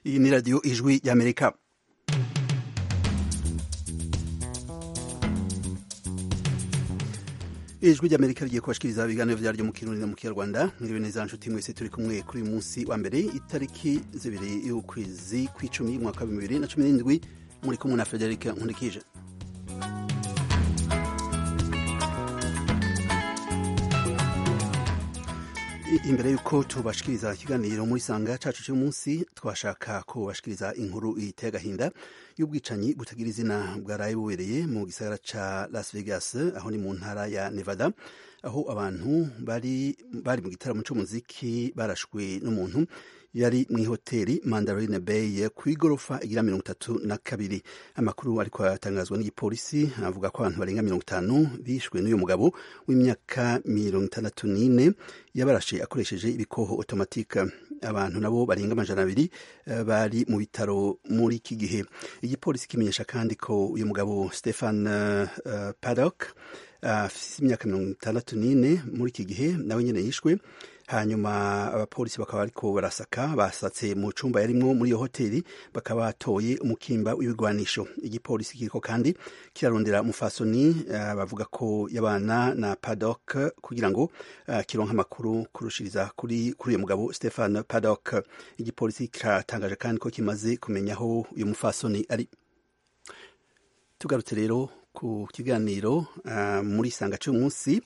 iyi ni radiyo ijwi y'amerika ijwi ry'amerika rigiye kubashikiriza ibiganiro vyaryo mu kirundi no mu kinyarwanda mwiriwe neza nshuti mwese turi kumwe kuri uyu munsi wa mbere itariki zibiri y'ukwezi kw'icumi umwaka wa bibiri na cumi n'indwi muri kumwe na frederic nkundikije imbere y'uko tubashikiriza ikiganiro muri sanga cacu cy'umunsi twashaka ko bashikiriza inkuru iteye agahinda y'ubwicanyi butagira izina bwaraye bubereye mu gisagara ca las vegas aho ni mu ntara ya nevada aho abantu bari bari mu gitaramo c'umuziki barashwe n'umuntu yari mu ihoteli mandarine bay ku igorofa igira mirongo itatu na kabiri amakuru ariko atangazwa n'igipolisi avuga ko abantu barenga mirongo itanu bishwe n'uyu mugabo w'imyaka mirongo itandatu n'ine yabarashe akoresheje ibikoho otomatike abantu nabo barenga amajana abiri bari mu bitaro muri iki gihe igipolisi kimenyesha kandi ko uyu mugabo stefan uh, paddock afise uh, imyaka mirongo itandatu n'ine muri iki gihe nawe nyene yishwe hanyuma abapolisi bakaba bariko barasaka basatse mu cumba yarimwo muri iyo hoteli bakaba batoye umukimba w'ibigwanisho igipolisi kiriko kandi kirarondera mufasoni uh, bavuga ko yabana na padok kugira ngo uh, kironke amakuru kurushiriza kuri kuri uyu mugabo stefan padok igipolisi kiratangaje kandi ko kimaze kumenya aho uyu mufasoni ari tugarutse rero ku kiganiro uh, muri sanga c'umunsi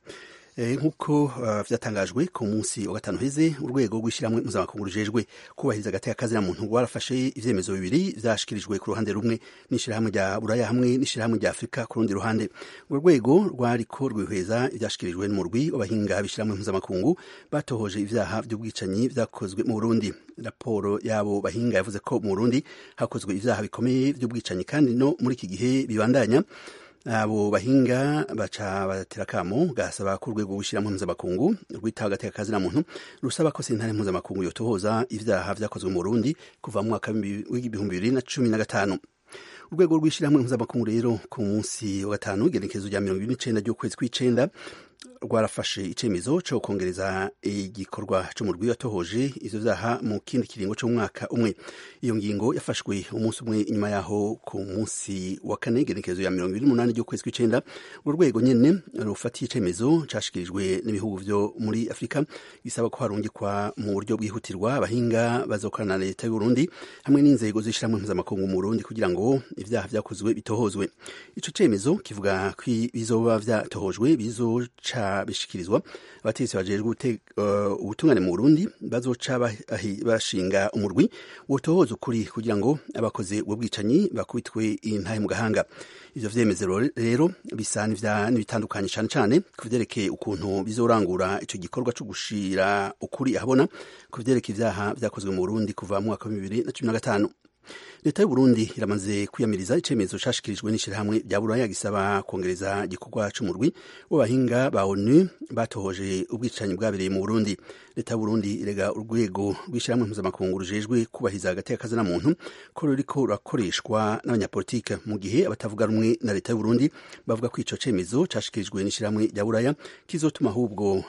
nk'uko vyatangajwe ku munsi wa gatanu heze urwego rw'ishyirahamwe mpuzamakungu rujejwe kubahiriza agateka kazina muntu rwarafashe ivyemezo bibiri vyashikirijwe ku ruhande rumwe n'ishyirahamwe rya buraya hamwe n'ishyirahamwe rya afurika ku rundi ruhande urwo rwego rwariko rwihweza ivyashikirijwe n'umurwi w'abahinga b'ishyirahamwe mpuzamakungu batohoje ivyaha vy'ubwicanyi vyakozwe mu burundi raporo yabo bahinga yavuze ko mu burundi hakozwe ivyaha bikomeye vy'ubwicanyi kandi no muri iki gihe bibandanya abo bahinga baca batera kamo gasaba ko urwego rw'ishyirahamwe mpuzamakungu rwitaho agateka kazina muntu rusaba ko sentare mpuzamakungu yotohoza ivyaha vyakozwe mu Burundi kuva mu mwaka w'ibihumbi bibiri na cumi na gatanu urwego rw'ishyirahamwe mpuzamakungu rero ku munsi wa gatanu igenekerezo rya mirongo ibiri n'icenda ry'ukwezi kw'icenda rwarafashe icemezo co kongereza igikorwa c'umurwi watohoje ivyo vyaha mu kindi kiringo c'umwaka umwe iyo ngingo yafashwe umunsi umwe inyuma yaho ku munsi wa kane igenekerezo ya mirongo ibiri n'umunani ry'ukwezi kw'icenda urwo rwego nyene rufatiye icemezo cashikirijwe n'ibihugu vyo muri afurika gisaba ko harungikwa mu buryo bwihutirwa abahinga bazokorana na leta y'uburundi hamwe n'inzego z'ishiramwe mpuzamakungu mu burundi kugira ngo ivyaha vyakozwe bitohozwe ico cemezo kivuga ko bizoba vyatohojwe bizoca bishikirizwa abategetsi bajejwe ubutungane mu Burundi bazoca bashinga umurwi wotohoza ukuri kugira ngo abakoze ubwo bwicanyi bakubitwe intahe mu gahanga ivyo vyemeze rero bisa n'ibitandukanye cane cane ku vyerekeye ukuntu bizorangura ico gikorwa co gushira ukuri ahabona ku vyerekeye ivyaha vyakozwe mu Burundi kuva mu mwaka wa bibiri na cumi na gatanu leta y'uburundi iramaze kwiyamiriza icemezo cashikirijwe n'ishirahamwe rya buraya gisaba kongereza igikorwa c'umurwi w'abahinga ba onu batohoje ubwicanyi bwabereye mu burundi leta y'uburundi irega urwego rw'ishirahamwe mpuzamakungu rujejwe kubahiriza agateka kazina muntu ko ruriko rurakoreshwa n'abanyapolitike mu gihe abatavuga rumwe na leta y'uburundi bavuga ko ico cemezo cashikirijwe n'ishirahamwe rya buraya kizotuma ahubwo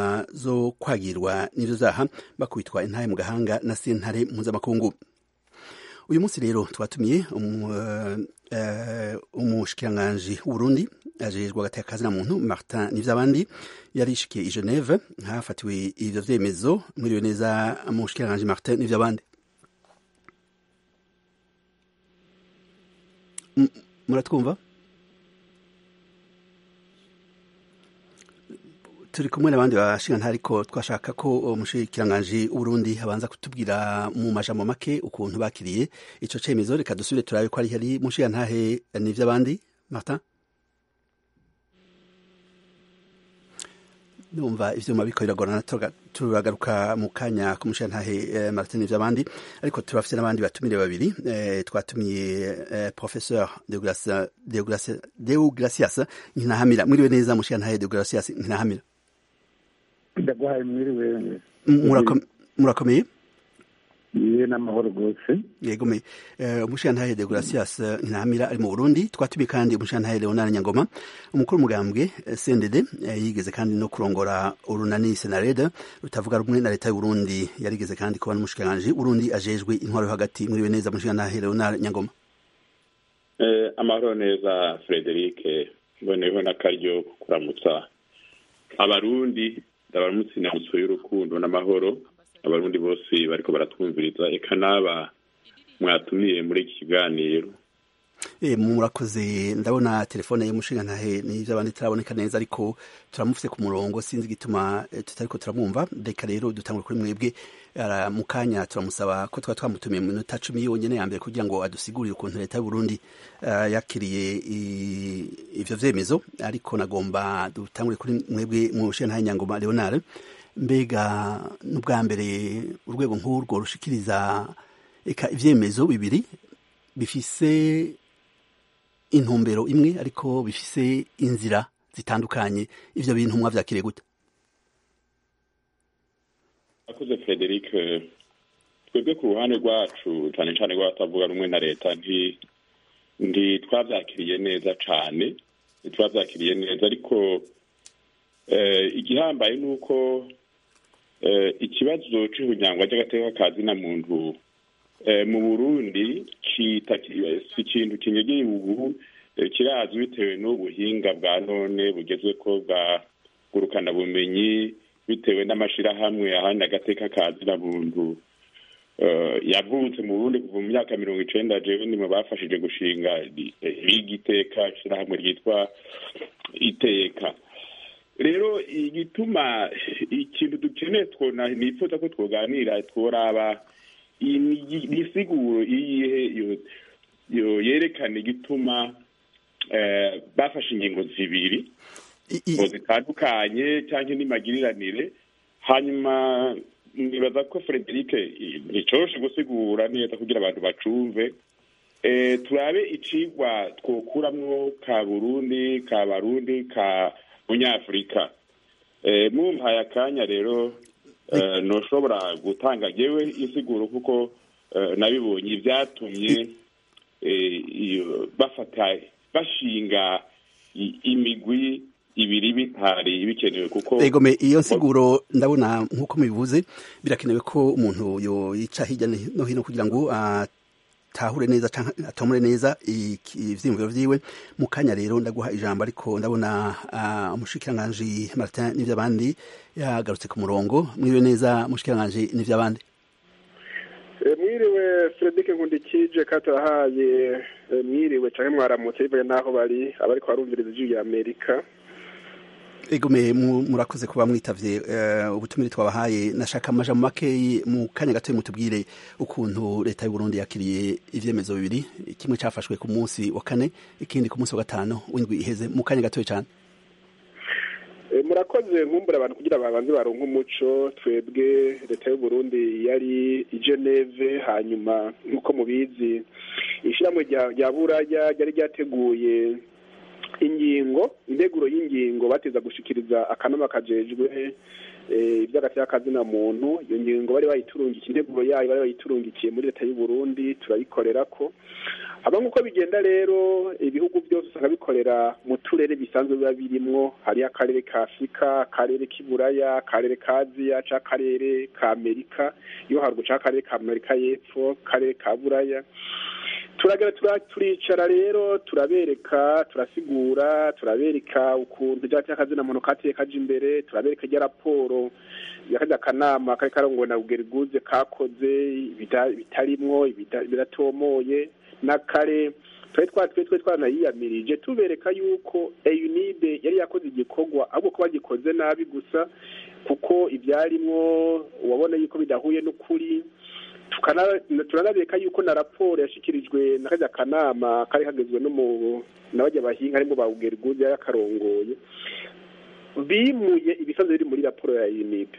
abazokwagirwa n'ivyo vyaha bakubitwa intahe mu gahanga na sentare mpuzamakungu uyu munsi rero twatumiye umushikiranganji w'uburundi ajejwe agateka kazina muntu martin nivyabandi yarishikiye i geneve hafatiwe ivyo vyemezo mwiriwe neza umushikiranganji martin nivyabandi muratwumva turi kumwe n'abandi bashinga ariko twashaka ko umushikiranganji w'uburundi abanza kutubwira mu majambo make ukuntu bakiriye ico cemezo reka dusubire turabe ko ari hari mushinga ntahe n'ivy'abandi martin numva ivyuma biko biragorana turagaruka mu kanya kumushinga ntahe martin n'ivy'abandi ariko turafise n'abandi batumire babiri twatumiye professeur deogracias nkinahamira mwiriwe neza mushinga ntahe deogracias nkinahamira ndaguhaye mwiriwe murakomeye niwe n'amahoro rwose yegome umushirantahe de Gracias Ntamira ari mu Burundi twatumiye kandi umushirantahe Leonard Nyangoma umukuru umugambwe CNDD yigeze kandi no kurongora urunani Senarede rutavuga rumwe na leta y'u Burundi yarigeze kandi kuba n'umushikiranganje Burundi ajejwe intwaro yo hagati muri neza umushirantahe Leonard Nyangoma eh amahoro neza Frederic mboneyeho n'akaryo kuramutsa abarundi ndabaramutse inamutso y'urukundo n'amahoro abarundi bose bariko baratwumviriza eka n'aba mwatumiye muri iki kiganiro murakoze ndabona telefone y'umushingantahe n'ibyo abandi turaboneka neza ariko turamufite ku murongo sinzi igituma tutariko turamwumva reka rero dutangure kuri mwebwe mu kanya turamusaba ko twaba twamutumiye mu minota cumi yonyine ya mbere kugira ngo adusigurire ukuntu leta y'uburundi yakiriye ivyo vyemezo ariko nagomba dutangure kuri mwebwe mu mushingantahe nyangoma leonard mbega n'ubwa mbere urwego nk'urwo rushikiriza eka ivyemezo bibiri bifise intumbero imwe ariko bifise inzira zitandukanye ivyo bintu mwavyakiriye gute akoze frederic twebwe ku ruhande rwacu cane cane rw'abatavuga rumwe na leta nti ndi twavyakiriye neza cane ntitwavyakiriye neza ariko igihambaye ni uko ikibazo c'ihunyango ry'agateka ka zina muntu mu burundi si ikintu kinyegeye ubu kirazwi bitewe n'ubuhinga bwa none bugezweko bwa ngurukanabumenyi bitewe n'amashirahamwe ahandi agateka ka zina muntu yavutse mu burundi kuva mu myaka mirongo icenda jewe ni mu bafashije gushinga igiteka ishirahamwe ryitwa iteka rero igituma ikintu dukeneye twona nifuza ko twoganira tworaba imisiguro iyihe yerekana igituma bafashe ingingo zibiri ngo zitandukanye cyangwa n'imagiriranire hanyuma nibaza ko frederic nticoroshe gusigura neza kugira abantu bacumve turabe icigwa twokuramwo ka burundi ka barundi ka munyafurika mumpaye akanya rero ntushobora gutanga yewe insiguro kuko nabibonye ibyatumye bafata bashinga imigwi ibiri bitari bikenewe kuko egome iyo nsiguro ndabona nk'uko mubivuze birakenewe ko umuntu yica hirya no hino kugira ngo atahure neza cyangwa atomore neza ivyiyumviro vyiwe mu kanya rero ndaguha ijambo ariko ndabona umushikiranganji Martin n'ivy'abandi yagarutse ku murongo mwiriwe neza mushikiranganji n'ivy'abandi mwiriwe Frederic Nkundikije katahaye mwiriwe canke mwaramutse bivuye naho bari abariko barumviriza ijwi rya Amerika egome murakoze kuba mwitavye ubutumire twabahaye nashaka amajambo makeyi mu kanya gato mutubwire ukuntu leta y'u Burundi yakiriye ivyemezo bibiri kimwe cafashwe ku munsi wa kane ikindi ku munsi wa gatanu w'indwi iheze mu kanya gato cyane murakoze nkumbura abantu kugira babanze baronke umuco twebwe leta y'u Burundi yari i Geneve hanyuma nk'uko mubizi ishyirahamwe rya buraya ryari ryateguye ingingo integuro y'ingingo bateza gushikiriza akanama kajejwe iby'agateka kazina muntu iyo ngingo bari bayiturungikiye integuro yayo bari bayiturungikiye muri leta y'u Burundi turayikorera ko haba nk'uko bigenda rero ibihugu byose usanga bikorera mu turere bisanzwe biba birimwo hariyo akarere ka afurika akarere k'iburaya akarere ka aziya cyangwa akarere ka amerika iyo haruguru cyangwa akarere ka amerika y'epfo akarere ka buraya turagera turicara rero turabereka turasigura turabereka ukuntu ibyaha by'akazina muntu kateye kaje imbere turabereka ijya raporo yakajya akanama kari karongowe na bugeriguze kakoze bitarimwo biratomoye na kare twari twatwe twe twanayiyamirije tubereka yuko eyunibe yari yakoze igikorwa ahubwo ko bagikoze nabi gusa kuko ibyarimwo wabona yuko bidahuye n'ukuri turanabeka yuko na raporo yashikirijwe na kajya kanama kari kagezwe no mu n'abajya bahinga harimo ba ugeriguze yari akarongoye bimuye ibisazo biri muri raporo ya UNIP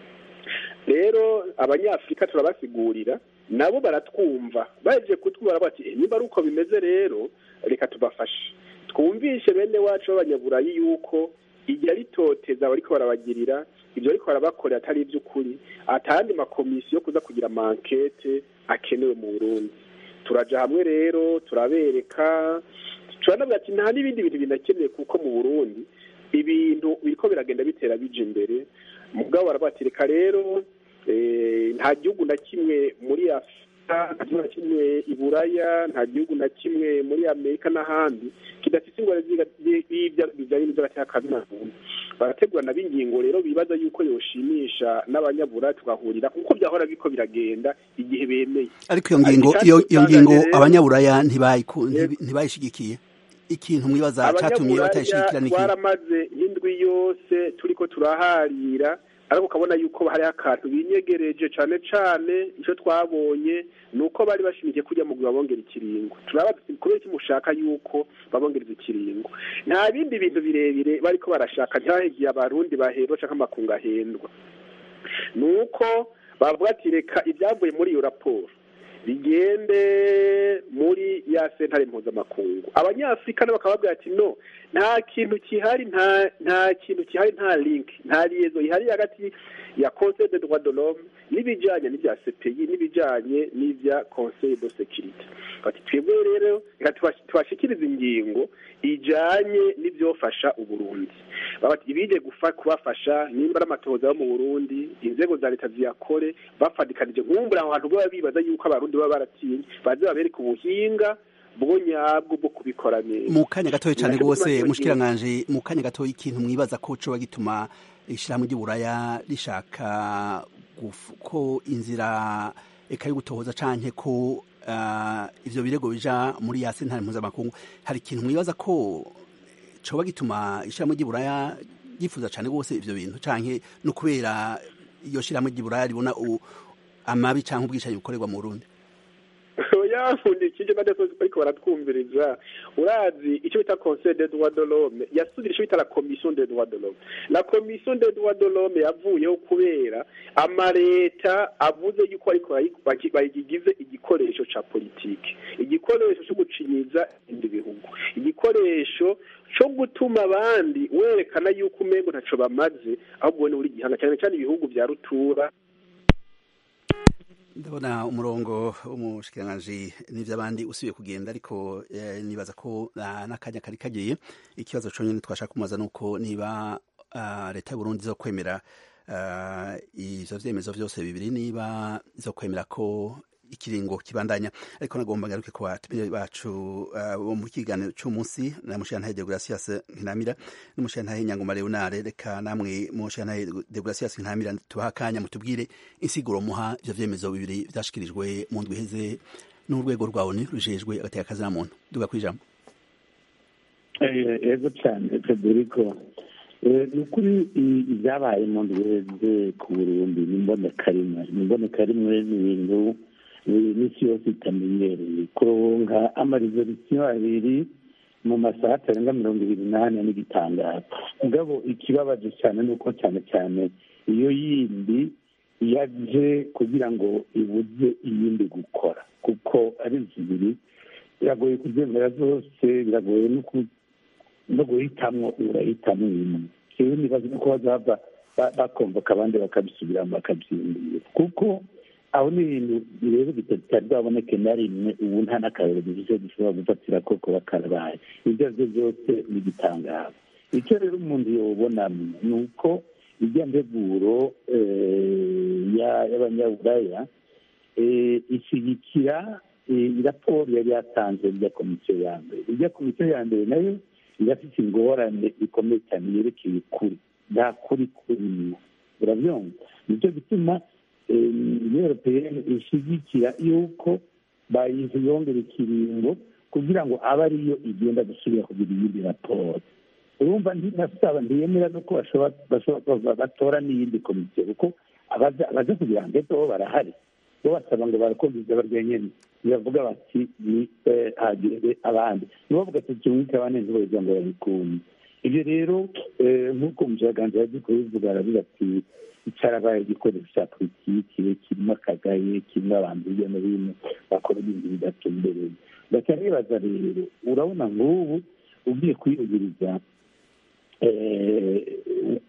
rero abanyafurika turabasigurira nabo baratwumva baje kutwumva bati niba ari uko bimeze rero reka tubafashe twumvishe bene wacu b'abanyaburayi yuko igihe ari kwitoteza bariko barabagirira ibyo ariko barabakorera atari iby'ukuri atandi makomisiyo kuza kugira amankete akenewe mu burundi turaja hamwe rero turabereka turanavuga ati nta n'ibindi bintu binakenewe kuko mu burundi ibintu biriko biragenda bitera bija imbere mugabo barabatireka rero nta gihugu na kimwe muri afurika nta gihugu na kimwe i buraya nta gihugu na kimwe muri amerika n'ahandi kidafite ingwara bijyanye n'iby'agateka muntu barategurana b'ingingo rero bibaza yuko yoshimisha n'abanyabura tugahurira kuko byahora biko biragenda igihe bemeye ariko iyo ngingo iyo ngingo abanyaburaya ntibayishigikiye ikintu mwibaza cyatumye batayishigikira niki twaramaze indwi yose turiko turaharira ariko ukabona yuko hariho akantu binyegereje cane cane ico twabonye ni uko bari bashimikiye kujya mu babongera ikiringo turabaza kubera iki mushaka yuko babongereza ikiringo nta bindi bintu birebire bariko barashaka ntibahegiye abarundi bahendwa canke amakungu ahendwa ni uko bavuga ati reka ibyavuye muri iyo raporo bigende muri ya sentare mpuzamakungu abanyafurika nabo bakaba babwira ati no nta kintu kihari nta nta kintu kihari nta link nta liaison ihari hagati ya conseil de droit de l'homme n'ibijanye n'ibya CPI n'ibijanye n'ibya conseil de sécurité bati twebwe rero reka tubashikiriza ingingo ijanye n'ivyofasha uburundi babati ibije gufa kubafasha nimba ari amatohoza yo mu burundi inzego za leta ziyakore bafadikanije nkumbura aho hantu baba bibaza yuko abarundi baba baratinye baze babereka ubuhinga bwo nyabwo bwo kubikora neza mu kanya gatoya cyane rwose mushikiranganje mu kanya gatoya ikintu mwibaza ko coba gituma ishirahamwe ry'uburaya rishaka ko inzira eka yo gutohoza canke ko uh, ivyo birego bija muri ya sentare mpuzamakungu hari ikintu mwibaza ko coba gituma ishirahamwe ry'uburaya yifuza cane rwose ivyo bintu canke no kubera iyo shirahamwe ry'uburaya ribona amabi canke ubwicanyi bukorerwa mu Burundi yafundikije badasozi ariko baratwumviriza urazi icyo bita conseil des droits de l'homme yasubira icyo bita la commission des droits de l'homme la commission des droits de l'homme yavuyeho kubera amaleta avuze yuko ariko bayigize igikoresho ca politike igikoresho cyo gucinyiza ibindi bihugu igikoresho cyo gutuma abandi werekana yuko umengo ntaco bamaze ahubwo ubone uri gihanga cyane cyane ibihugu vya rutura ndabona umurongo w'umushikiranganji n'ivy'abandi usubiye kugenda ariko eh, nibaza ko uh, n'akanya kari kagiye ikibazo conyene twashaka kumubaza nuko niba uh, leta y'uburundi zo kwemera uh, ivyo vyemezo vyose bibiri niba zo kwemera ko ikiringo kibandanya ariko nagomba ngaruke ku batumire bacu bo mu kiganiro cy'umunsi na mushiyantahe Deogratias Nkinamira n'umushiyantahe Nyangoma Leonare reka namwe mushiyantahe Deogratias Nkinamira tubaha akanya mutubwire insiguro muha ivyo vyemezo bibiri vyashikirijwe mu ndwi iheze n'urwego rwawe ni rujejwe agateka kazina muntu duga kwijambo ego cyane Federico ni ukuri ibyabaye mu ndwi iheze ku Burundi ni imboneka rimwe ni imboneka rimwe ni ibintu iminsi yose itamenyereye kuronka amarizorisiyo abiri mu masaha atarenga mirongo ibiri n'ane n'igitandatu mugabo ikibabaje cyane ni uko cyane cyane iyo yindi yaje kugira ngo ibuze iyindi gukora kuko ari zibiri biragoye kubyemera zose biragoye no guhitamwo urahitamo imwe rero nibaza nuko bazava bakomboka abandi bakabisubiramo bakabyiyumvira kuko aho ni ibintu rero bitari bwaboneke na rimwe ubu nta n'akarero bivuze dushobora gufatira ko kuba karabaye ibyo ari byo byose ni igitangazo icyo rero umuntu yobonamo ni uko ijya nteguro y'abanyaburaya ishyigikira raporo yari yatanze ijya komisiyo ya mbere ijya komisiyo ya mbere nayo irafite ingorane ikomeye cyane yerekeye ukuri nta kuri kurimo urabyumva nicyo gituma europeyeni ishyigikira yuko bayiyongera ikiringo kugira ngo abe ariyo igenda gusubira kugira iyindi raporo urumva ntinasaba ntiyemera nuko batora n'iyindi komisiyo kuko abaza kugira ngo ejo barahari bo basaba ngo barakomeza barya nyine biravuga bati ni hagire abandi nibo bavuga ati tumwike abandi ntibavuga ngo babikunde ibyo rero nk'uko umushakashatsi yagiye kubivuga aravuga ati cyarabaye igikoresho cya politiki kirimo akagaye kirimo abantu hirya no hino bakora ibintu bidatumbereye ndacyari bibaza rero urabona nk'ubu ugiye kwiyuguriza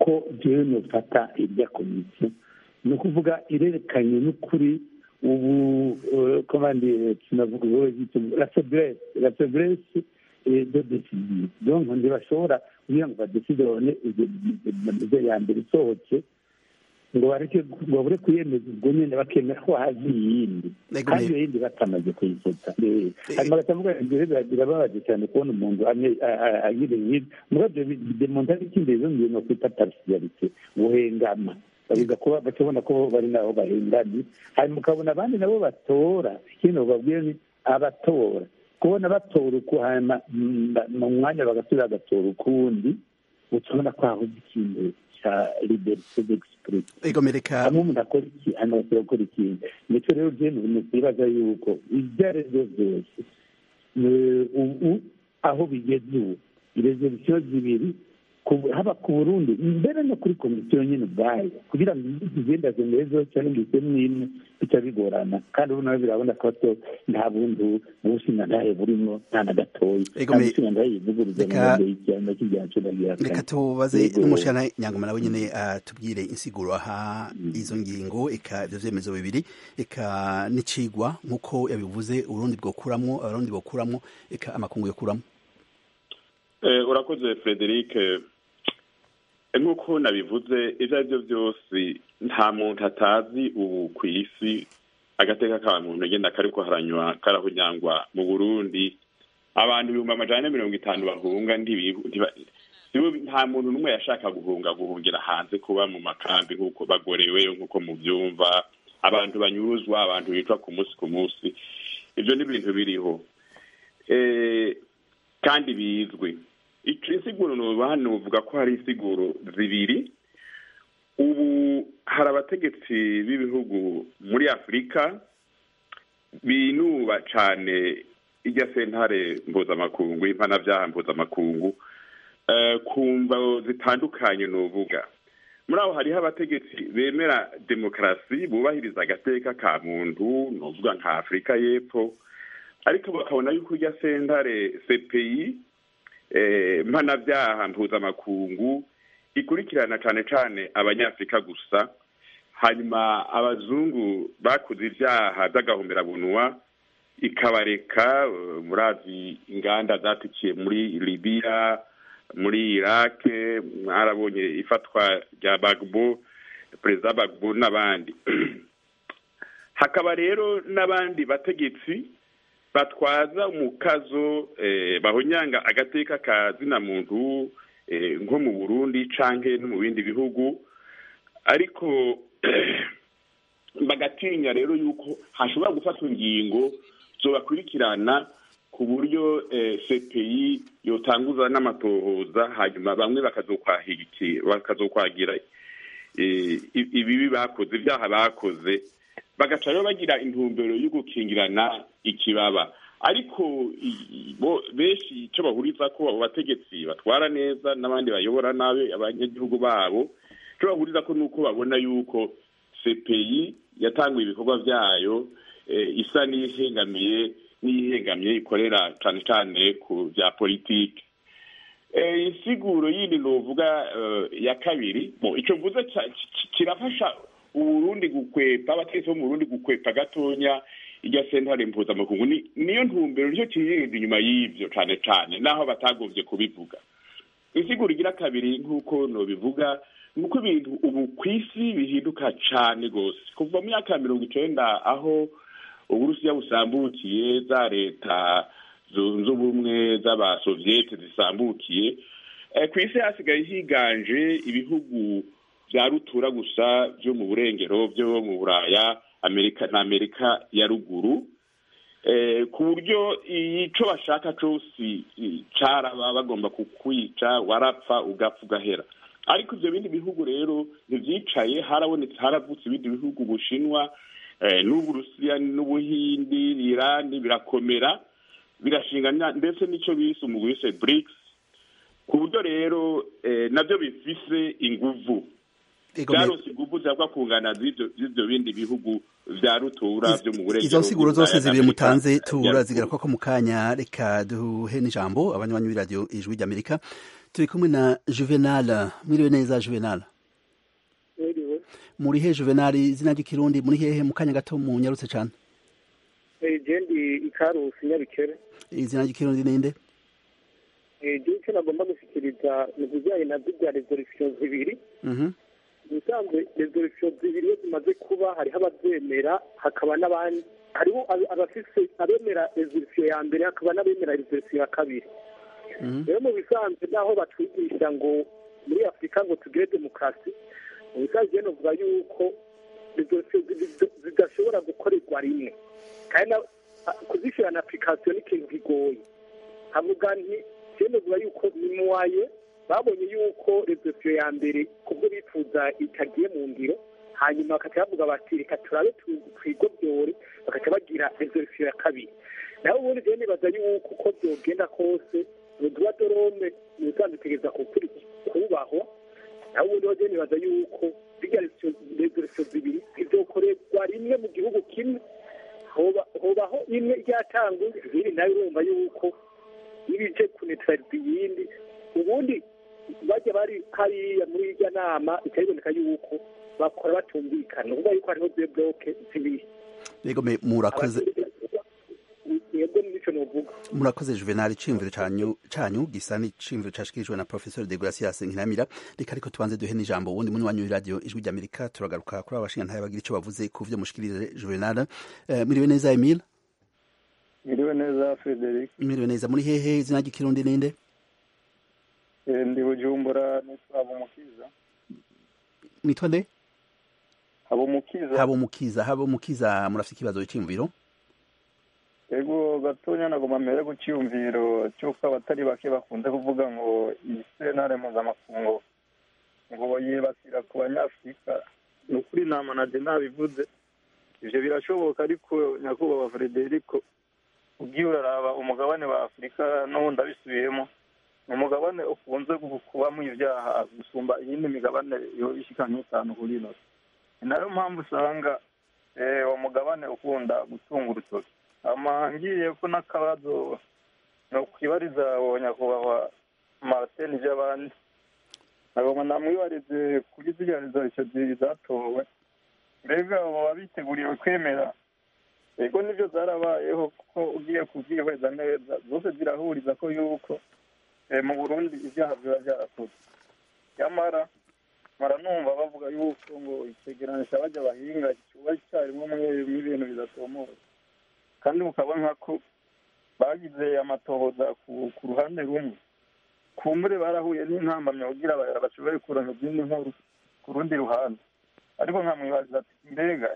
uko jewe nofata irya komisiyo ni ukuvuga irerekanye n'ukuri ubu komande tunavuga la faiblesse la faiblesse de décision donc ntibashobora kugira ngo badeside babone ibyo ya mbere isohotse ngo bareke ngo babure kuyemeza ubwo nyine bakemera ko hazi iyindi kandi iyo yindi batamaze kuyifata hanyuma batavuga ibyo birababaje cyane kubona umuntu agira nk'ibi mugabo ibyo demonta n'ikindi rero ngiye no kwita parasiyarite guhengama babiga kuba bakabona ko bari nabo bahenganye hanyuma ukabona abandi nabo batora ikindi bababwira ni abatora kubona batora uku hanyuma mu mwanya bagasubira bagatora ukundi utabona ko hahoze ikintu cya liberite d'exprime hamwe umuntu akora iki hanyuma agasubira gukora ikindi nicyo rero ugenda nibaza yuko ibyo ari byo byose ubu aho bigeze ubu irezerisiyo zibiri haba ku burundi mbere no kuri komisiyo nyine ubwayo kugira ngo izigenda zimezeho cyangwa ngo izemo imwe bica bigorana kandi ubu nawe birabona ko nta bundi bushinga ntahe burimo nta na gatoya nta bushinga ntahe yivuguruza mu ngendo y'igihano cy'igihano reka tubaze n'umushana nyangoma nawe nyine tubwire insiguro aha izo ngingo eka ibyo byemezo bibiri eka n'icigwa nk'uko yabivuze uburundi bwokuramo abarundi bokuramo eka amakungu yokuramo urakoze frederic nk'uko nabivuze ibyo ari byo byose nta muntu atazi ubu ku isi agateka ka muntu agenda kariko haranywa karahunyangwa mu burundi abantu ibihumbi amajana na mirongo itanu bahunga nta muntu n'umwe yashaka guhunga guhungira hanze kuba mu makambi nk'uko bagorewe nk'uko mubyumva abantu banyuruzwa abantu bicwa ku munsi ku munsi ibyo ni ibintu biriho kandi bizwi insiguro hano uvuga ko hari insiguro zibiri ubu hari abategetsi b'ibihugu muri afurika binuba cyane ijya sentare mpuzamakungu impanabyaha mpuzamakungu ku mvo zitandukanye ni uvuga muri aho hariho abategetsi bemera demokarasi bubahiriza agateka ka muntu ni uvuga nka afurika y'epfo ariko bakabona yuko ijya sentare cpi mpanabyaha mpuzamakungu ikurikirana cyane cyane abanyafurika gusa hanyuma abazungu bakoze ibyaha by'agahomerabunwa ikabareka murazi inganda zatikiye muri libiya muri irake mwarabonye ifatwa rya bagbo perezida bagbo n'abandi hakaba rero n'abandi bategetsi batwaza umukazo bahonyanga agateka ka zina muntu nko mu burundi canke no mu bindi bihugu ariko bagatinya rero yuko hashobora gufatwa ingingo zobakurikirana ku buryo cpi yotanguza n'amatohoza hanyuma bamwe bakazokwagira ibibi bakoze ibyaha bakoze bagaca rero bagira intumbero yo gukingirana ikibaba ariko benshi icyo bahuriza ko abo bategetsi batwara neza n'abandi bayobora nabi abanyagihugu babo icyo bahuriza ko ni uko babona yuko cpi yatanguye ibikorwa byayo isa n'ihengamiye n'ihengamye ikorera cyane cyane ku bya politiki insiguro yindi ni uvuga ya kabiri icyo mvuze kirafasha uburundi gukwepa abategetsi bo mu burundi gukwepa gatonya irya sentare mpuzamakungu niyo ntumbero nicyo kiyenda inyuma y'ibyo cyane cyane naho batagombye kubivuga insiguro igira kabiri nk'uko nobivuga ni uko ibintu ubu ku isi bihinduka cyane rwose kuva mu myaka ya mirongo icyenda aho uburusiya busambukiye za leta zunze ubumwe z'abasoviyete zisambukiye ku isi hasigaye higanje ibihugu bya rutura gusa byo mu burengero byo mu buraya amerika na amerika ya ruguru ku buryo icyo bashaka cyose cyaraba bagomba kukwica warapfa ugapfa ugahera ariko ibyo bindi bihugu rero ntibyicaye harabonetse haravutse ibindi bihugu bushinwa n'uburusiya n'ubuhindi irani birakomera birashinga ndetse n'icyo bise umugwi wise brics ku buryo rero nabyo bifise inguvu byarose inguvu zihabwa kungana z'ibyo bindi bihugu vya rutura vyo mu burengero izo nsiguro zose zibiri mutanze turazigera koko mu kanya reka duhe n'ijambo abanywanyi b'iradiyo ijwi ry'amerika turi kumwe na juvenal mwiriwe neza juvenal mwiriwe muri he juvenal izina ry'ikirundi muri hehe mu kanya gato mu nyarutse cyane jendi ikarusi nyabikere izina ry'ikirundi ninde igihe icyo nagomba gushyikiriza ni ibijyanye na bya resolisiyo zibiri ubusanzwe resolisiyo zibiri iyo zimaze kuba hariho ababyemera hakaba n'abandi hariho abafise abemera resolisiyo ya mbere hakaba n'abemera resolisiyo ya kabiri rero mu bisanzwe naho batwigisha ngo muri afurika ngo tugire demokarasi mu bisanzwe novuga yuko resolisiyo zidashobora gukorerwa rimwe kandi kuzishyira na apurikasiyo ni ikintu kigoye havuga nti novuga yuko ni muwaye babonye yuko resolisiyo ya mbere kubwo bifuza itagiye mu ngiro hanyuma bakaca bavuga bati reka turabe twigobyore bakaca bagira resolisiyo ya kabiri naho ubundi rero nibaza yuko uko byogenda kose uduwa dorome ni usanzwe utegereza kubahwa naho ubundi rero nibaza yuko zirya resolisiyo zibiri zizokorerwa rimwe mu gihugu kimwe hobaho imwe ryatangwa izindi nawe urumva yuko n'ibije kunetraliza iyindi ubundi bajya bari hariya muri irya nama bikabiboneka yuko bakora batumvikana uvuga yuko hariho de bloke zibiri yego me murakoze yego nico novuga murakoze juvenal iciyumviro canyu canyu gisa n'iciyumviro cashikirijwe na professor de gracias nkinamira reka ariko tubanze duhe n'ijambo ubundi muri wanyu radio ijwi ry'amerika turagaruka kuri abashinga ntaye bagira ico bavuze ku vyo mushikirije juvenal uh, miriwe neza emile miriwe neza frederic miriwe neza muri hehe izina ry'ikirundi ninde ndi bujumbura nitwa habumukiza nitwa nde habumukiza habumukiza habumukiza murafite ikibazo cy'imviro ego gatonya nagomba mbere ku cyiyumviro cy'uko abatari bake bakunze kuvuga ngo iyi sentare mpuzamakungu ngo yibasira ku banyafurika ni ukuri nta manaje ntabivuze ibyo birashoboka ariko nyakubahwa frederico ugiye uraraba umugabane wa afurika n'ubundi abisubiyemo ni umugabane ukunze kubamo ibyaha gusumba iyindi migabane ishika nk'itanu kuri ino ni nayo mpamvu usanga uwo mugabane ukunda gutunga urutoki ngiye ko n'akabazo ni ukwibariza uwo nyakubahwa martin by'abandi nagomba namwibarize kuri ziriya rezolisiyo zatowe mbega baba biteguriwe kwemera ego nibyo zarabayeho kuko ugiye kubyihweza neza zose zirahuriza ko yuko mu burundi ibyaha biba byarakozwe nyamara mara numva bavuga yuko ngo icyegeranyo bajya bahinga kiba icyarimwe mu ibintu bidatomoye kandi ukabona ko bagize amatohoza ku ruhande rumwe kumbure barahuye n'intambamyi kugira bashobore kuronka izindi nkuru ku rundi ruhande ariko nkamwibaza ati mbega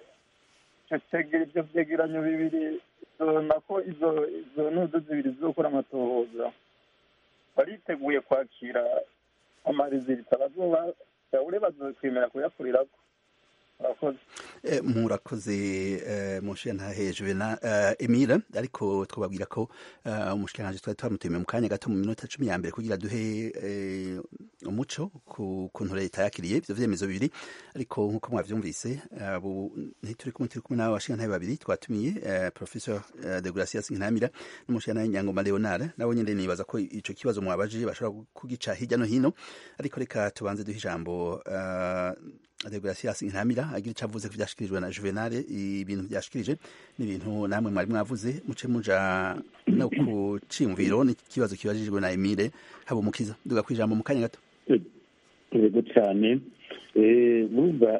ibyo byegeranyo bibiri nako izo izo ntudu zibiri zizokora amatohoza bariteguye kwakira amarezilita bazoba yaure bazokwemera kuyakurirako murakoze murakoze mushiyantahe juvenal emile ariko twababwira ko umushikiranganji twari twamutumiye mu kanya gato mu minota cumi ya mbere kugira duhe umuco ku kuntu leta yakiriye ivyo vyemezo bibiri ariko nk'uko mwavyumvise ntituri kumwe turi kumwe n'abo bashiyantahe babiri twatumiye professor de gracias nkinamira n'umushiyantahe nyangoma leonard nabo nyene nibaza ko ico kibazo mwabajije bashobora kugica hirya no hino ariko reka tubanze duhe ijambo degracias ntamira agira icyo avuze ko byashikirijwe na juvenal ibintu byashikirije n'ibintu namwe mwari mwavuze muce muja no ku ciyumviro n'ikibazo kibajijwe na emile habumukiza duga ku ijambo mu kanya gato yego cyane bumva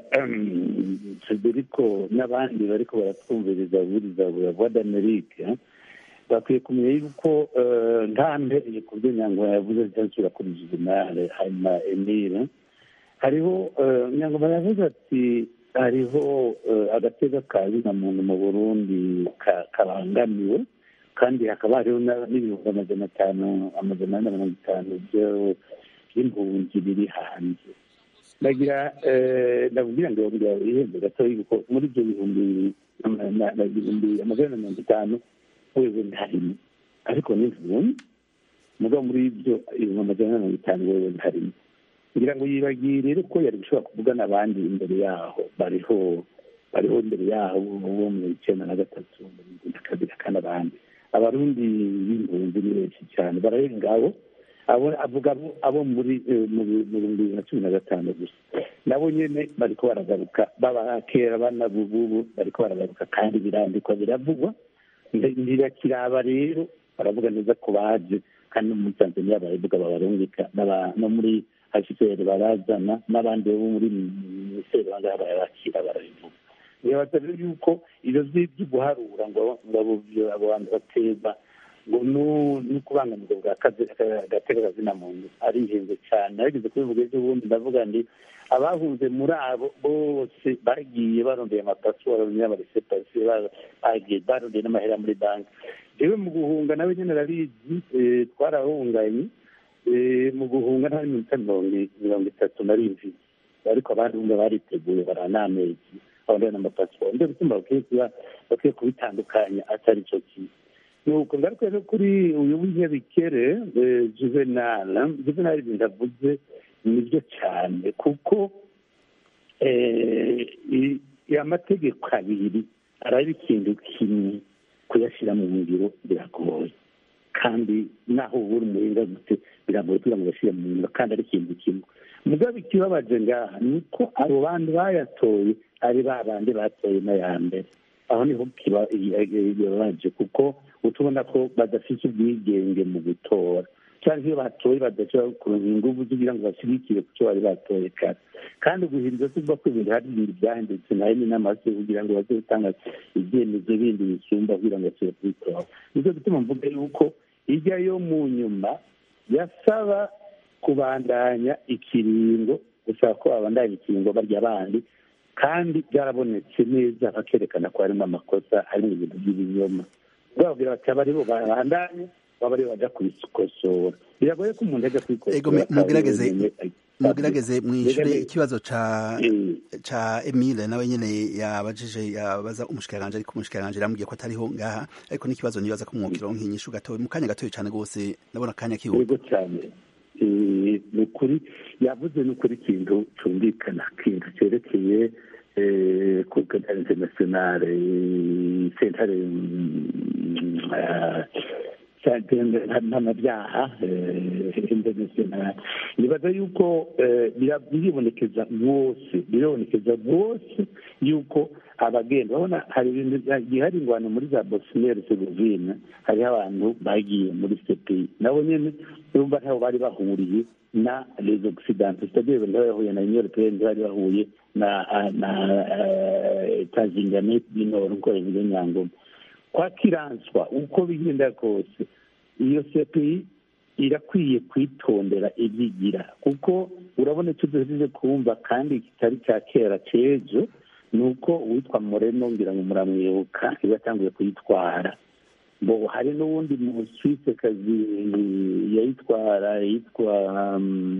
federico n'abandi bariko baratwumviriza buriza voix d'amerique bakwiye kumenya yuko nta mbereye ku byo nyangwa yavuze cyangwa kuri juvenal hanyuma emile hariho nyangoma yavuze ati hariho agatega ka zina muntu mu burundi karangamiwe kandi hakaba hariho n'ibihumbi amajana atanu amajana ane na mirongo itanu by'impunzi biri hanze ndagira ndabwira ngo ihembe gato yuko muri ibyo bihumbi ibihumbi amajana na mirongo itanu wewe ntarimo ariko ni impunzi mugabo muri ibyo ibihumbi amajana na mirongo itanu wewe ntarimo kugira ngo yibagire rero ko yari gushobora kuvugana abandi imbere yaho bariho bariho imbere yaho bo mu icyenda na gatatu na kabiri kandi abandi abarundi b'impunzi ni benshi cyane bararenga abo avuga abo muri mu bihumbi bibiri na cumi na gatanu gusa nabo nyine bariko baragaruka baba kera banabububu bariko baragaruka kandi birandikwa biravugwa ntirakiraba rero baravuga neza ko baje kandi no muri tanzania baravuga babarungika no muri hcr barazana n'abandi bo muri minisiteri bangaha barabakira barabivuga nibaza rero yuko ibyo byo guharura ngo abo bantu baterwa ngo ni ukubangamirwa bwa gatega kazina muntu ari ingenzi cyane narigeze kubivuga ejo bundi ndavuga ndi abahunze muri abo bose bagiye barondeye amapasiwaro n'amaresepasiyo bagiye barondeye n'amahera muri banki yewe mu guhunga nawe nyine arabizi twarahunganye mu guhunga nta minota mirongo itatu na rimwe ariko abandi bumva bariteguye baranamezi abandi n'amapasiwaro nibyo bituma bakwiye kubitandukanya atari cyo kintu nuko ngaruka rero kuri uyu w'inyabikere juvenal juvenal ibintu avuze nibyo cyane kuko amategeko abiri araba ikintu kimwe kuyashyira mu ngiro biragoye kandi naho ubura umuhinga gute biragoye kugira ngo bashyire mu ngiro kandi ari ikintu kimwe mugabo ikibabaje ngaha ni uko abo bandi bayatoye ari ba bandi batoye n'aya mbere aho niho kibabaje kuko utubona ko badafite ubwigenge mu gutora cyangwa iyo batoye badashobora kuronka ingufu kugira ngo bashyigikire ku cyo bari batoye kare kandi guhindura tuvuga ko ibintu hari ibintu byahindutse nayo ni n'amase kugira ngo baze gutanga ibyemezo bindi bisumba kugira ngo basubire kubitora nicyo gituma mvuga yuko ijya yo mu nyuma yasaba kubandanya ikiringo gusaba ko babandanya ikiringo barya abandi kandi byarabonetse neza bakerekana ko harimo amakosa harimo ibintu by'ibinyoma bababwira bati aba aribo babandanye baba aribo bajya kubikosora biragoye ko umuntu ajya kubikosora mugerageze mugerageze mwishure ikibazo ca ca Emile nawe nyene yabajije yabaza umushikiranganje ariko umushikiranganje yambwiye ko atariho ngaha ariko n'ikibazo nibaza ko mwokiro nk'inyishu gatoye mu kanya gatoye cane gose ndabona kanya kihuta yego cyane ni ukuri yavuze ni ukuri ikintu cyumvikana ikintu cyerekeye kugana internationale sentare mpanabyaha internationale nibaza yuko biribonekeza rwose biribonekeza rwose yuko abagenda urabona hari ibintu hari ingwano muri za bosniyeri serivine hariho abantu bagiye muri sepi nabo nyine urumva ntaho bari bahuriye na les occidentaux c'est-à-dire bari bahuye na union européenne bari bahuye na na tazingane y'inoro uko bivuze nyangoma kwa kiranswa uko bigenda kose iyo sepi irakwiye kwitondera ibyigira kuko urabona icyo duhejeje kumva kandi kitari cya kera cy'ejo ni uko uwitwa moreno ngira ngo muramwibuka iyo yatanguye kuyitwara bo hari n'uwundi mu kazi yayitwara yitwa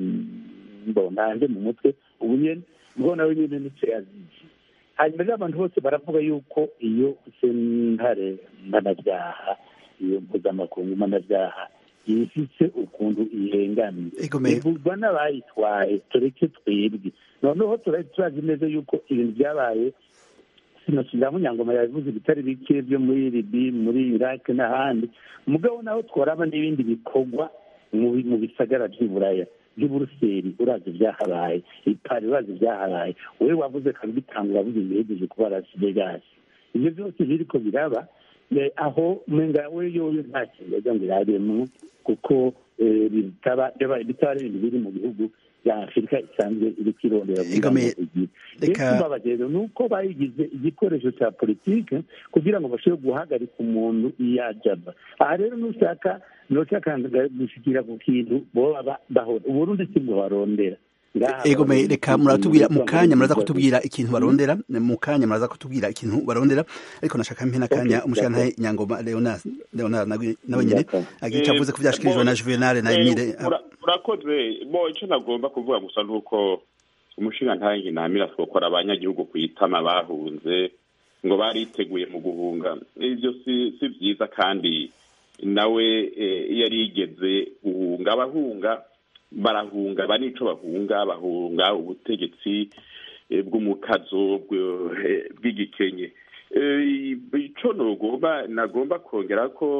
bo ntange mu mutwe ubu nyine ubwo nawe nyine nicyo yazize hanyuma rero abantu bose baravuga yuko iyo sentare mpanabyaha iyo mpuzamakungu mpanabyaha ifise ukuntu ihengamye ivugwa n'abayitwaye tureke twebwe noneho turazi neza yuko ibintu byabaye sinosubiramo nyangoma yabivuze ibitari bike byo muri libi muri iraq n'ahandi mugabo naho twaraba n'ibindi bikorwa mu bisagara by'iburaya by'uburuseli urazi ibyahabaye ipari urazi ibyahabaye wowe wavuze kandi bitanga uravuze ibihegeje kuba las vegas ibyo byose biriko biraba aho mwenga we yoyo nta kintu yaza ngo irabemo kuko bitaba bitaba ari ibintu biri mu bihugu bya afurika isanzwe iri kwirondera ikibabaje rero ni uko bayigize igikoresho cya politike kugira ngo bashobore guhagarika umuntu iyo ajaba aha rero nushaka nushaka gushikira ku kintu boba bahora uburundi si bwo barondera ego reka muratubwira mu kanya muraza kutubwira ikintu barondera mu kanya muraza kutubwira ikintu barondera ariko nashaka mpe n'akanya umushirantahe nyangoma leonard leonard nawe nyine agira icyo avuze ko byashikirijwe na juvenal na emile urakoze bo icyo nagomba kuvuga gusa ni uko umushirantahe ntamira twokora abanyagihugu ku itama bahunze ngo bariteguye mu guhunga ibyo si byiza kandi nawe yari yigeze guhunga abahunga barahunga banico bahunga bahunga ubutegetsi bw'umukazo bw'igikenye icyo nagomba nagomba kongera ko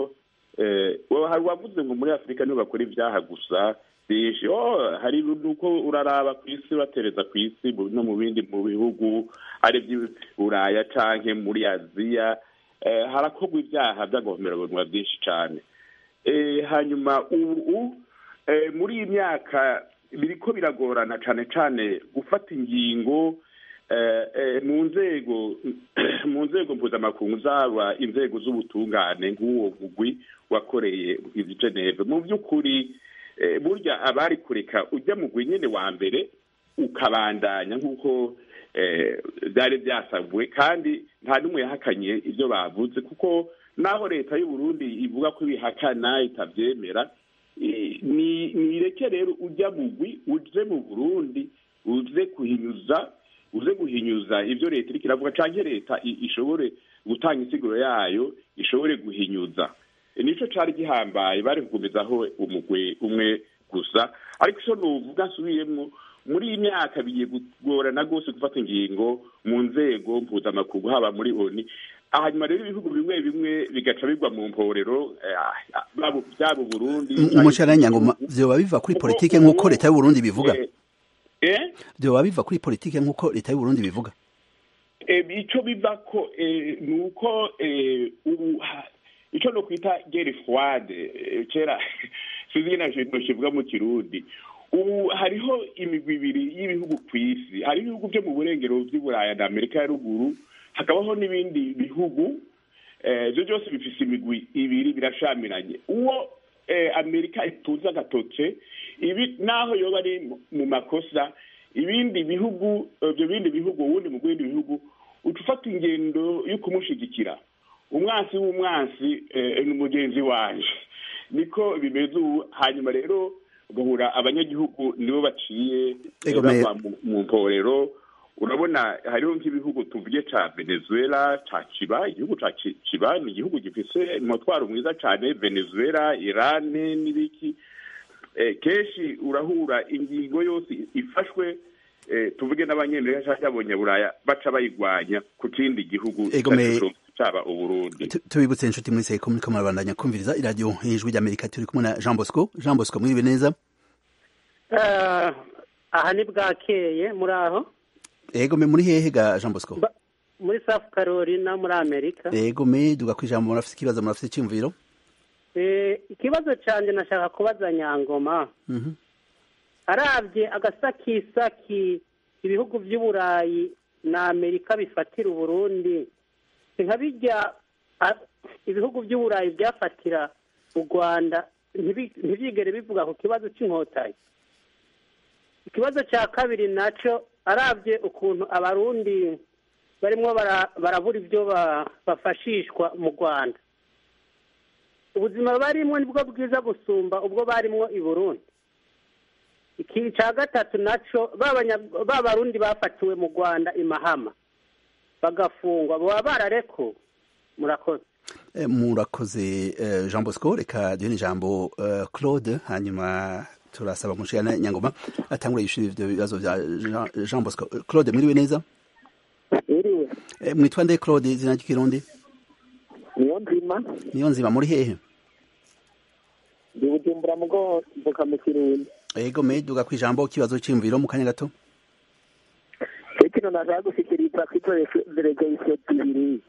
hari uwavuze ngo muri afurika niho bakora ibyaha gusa byinshi hari nuko uraraba ku isi batereza ku isi no mu bindi mu bihugu hari iby'uburaya cyangwa muri aziya harakorwa ibyaha by'agahomerabunwa byinshi cyane hanyuma ubu muri iyi myaka biriko biragorana cyane cyane gufata ingingo mu nzego mu nzego mpuzamakungu zaba inzego z'ubutungane nk'uwo mugwi wakoreye i geneve mu by'ukuri burya abari kureka ujya mugwi nyine wa mbere ukabandanya nk'uko byari byasabwe kandi nta n'umwe yahakanye ibyo bavuze kuko naho leta y'u Burundi ivuga ko ibihakana itabyemera nireke rero ujya mugwi uje mu burundi uze kuhinyuza uze guhinyuza ibyo leta iriko iravuga canke leta ishobore gutanga insiguro yayo ishobore guhinyuza nico cari gihambaye bari kugumizaho umugwi umwe gusa ariko ico novuga nsubiyemwo muri iyi myaka bigiye kugorana rwose gufata ingingo mu nzego mpuzamakungu haba muri oni hanyuma rero ibihugu bimwe bimwe bigaca bigwa mu mporero byaba uburundi umushyaranyango vyoba biva kuri politike nk'uko leta y'uburundi bivuga vyoba biva kuri politike nk'uko leta y'uburundi bivuga ico biva ko ni uko ubu ico no kwita gere froide kera sinzi na kivuga mu kirundi ubu hariho imigwi ibiri y'ibihugu ku isi hari ibihugu byo mu burengero by'uburaya na amerika ya ruguru hakabaho n'ibindi bihugu ibyo byose bifite imigwi ibiri birashamiranye uwo amerika itunze agatoke ibi naho yoba ari mu makosa ibindi bihugu ibyo bindi bihugu ubundi mu bindi bihugu uca ufata ingendo yo kumushyigikira umwansi w'umwansi ni mugenzi waje niko bimeze ubu hanyuma rero ugahura abanyagihugu nibo baciye bava mu mporero urabona hariho nk'ibihugu tuvuge cya venezuela cya kiba igihugu cya kiba ni igihugu gifite umutwaro mwiza cyane venezuela irani n'ibiki kenshi urahura ingingo yose ifashwe tuvuge n'abanyemerika cyangwa abonyaburaya baca bayigwanya ku kindi gihugu cyaba uburundi tubibutse inshuti muri seko muri kamarabandanya kumviriza iradiyo ijwi ry'amerika turi kumwe na jean bosco jean bosco mwiriwe neza aha ni bwakeye muri aho ego me muri hehe ga jean bosco muri south carolina muri amerika ego me duga ku ijambo murafite ikibazo murafite icyumviro ikibazo cyanjye nashaka kubaza nyangoma arabye agasakisaki ibihugu by'uburayi na amerika bifatira uburundi nka bijya ibihugu by'uburayi byafatira u rwanda ntibigere bivuga ku kibazo cy'inkotanyi ikibazo cya kabiri nacyo arabye ukuntu abarundi barimo barabura ibyo bafashishwa mu rwanda ubuzima barimo nibwo bwiza gusumba ubwo barimo i burundi iki cya gatatu nacyo ba barundi bafatiwe mu rwanda i mahama bagafungwa baba bararekuwe murakoze murakoze jean bosco reka duhe ijambo claude hanyuma turasaba umushikana nyangoma atangura yishura ivyo bibazo vya jean bosco claude mwiriwe neza iriwe mwitwa nde claude izina ry'ikirundi niyo nzima niyo nzima muri hehe ndi bujumbura mugo mvuka mu kirundi ego me duga ku ijambo kibazo c'imviro mu kanya gato kino nashaka gushikiriza kw'izo delegation zibiri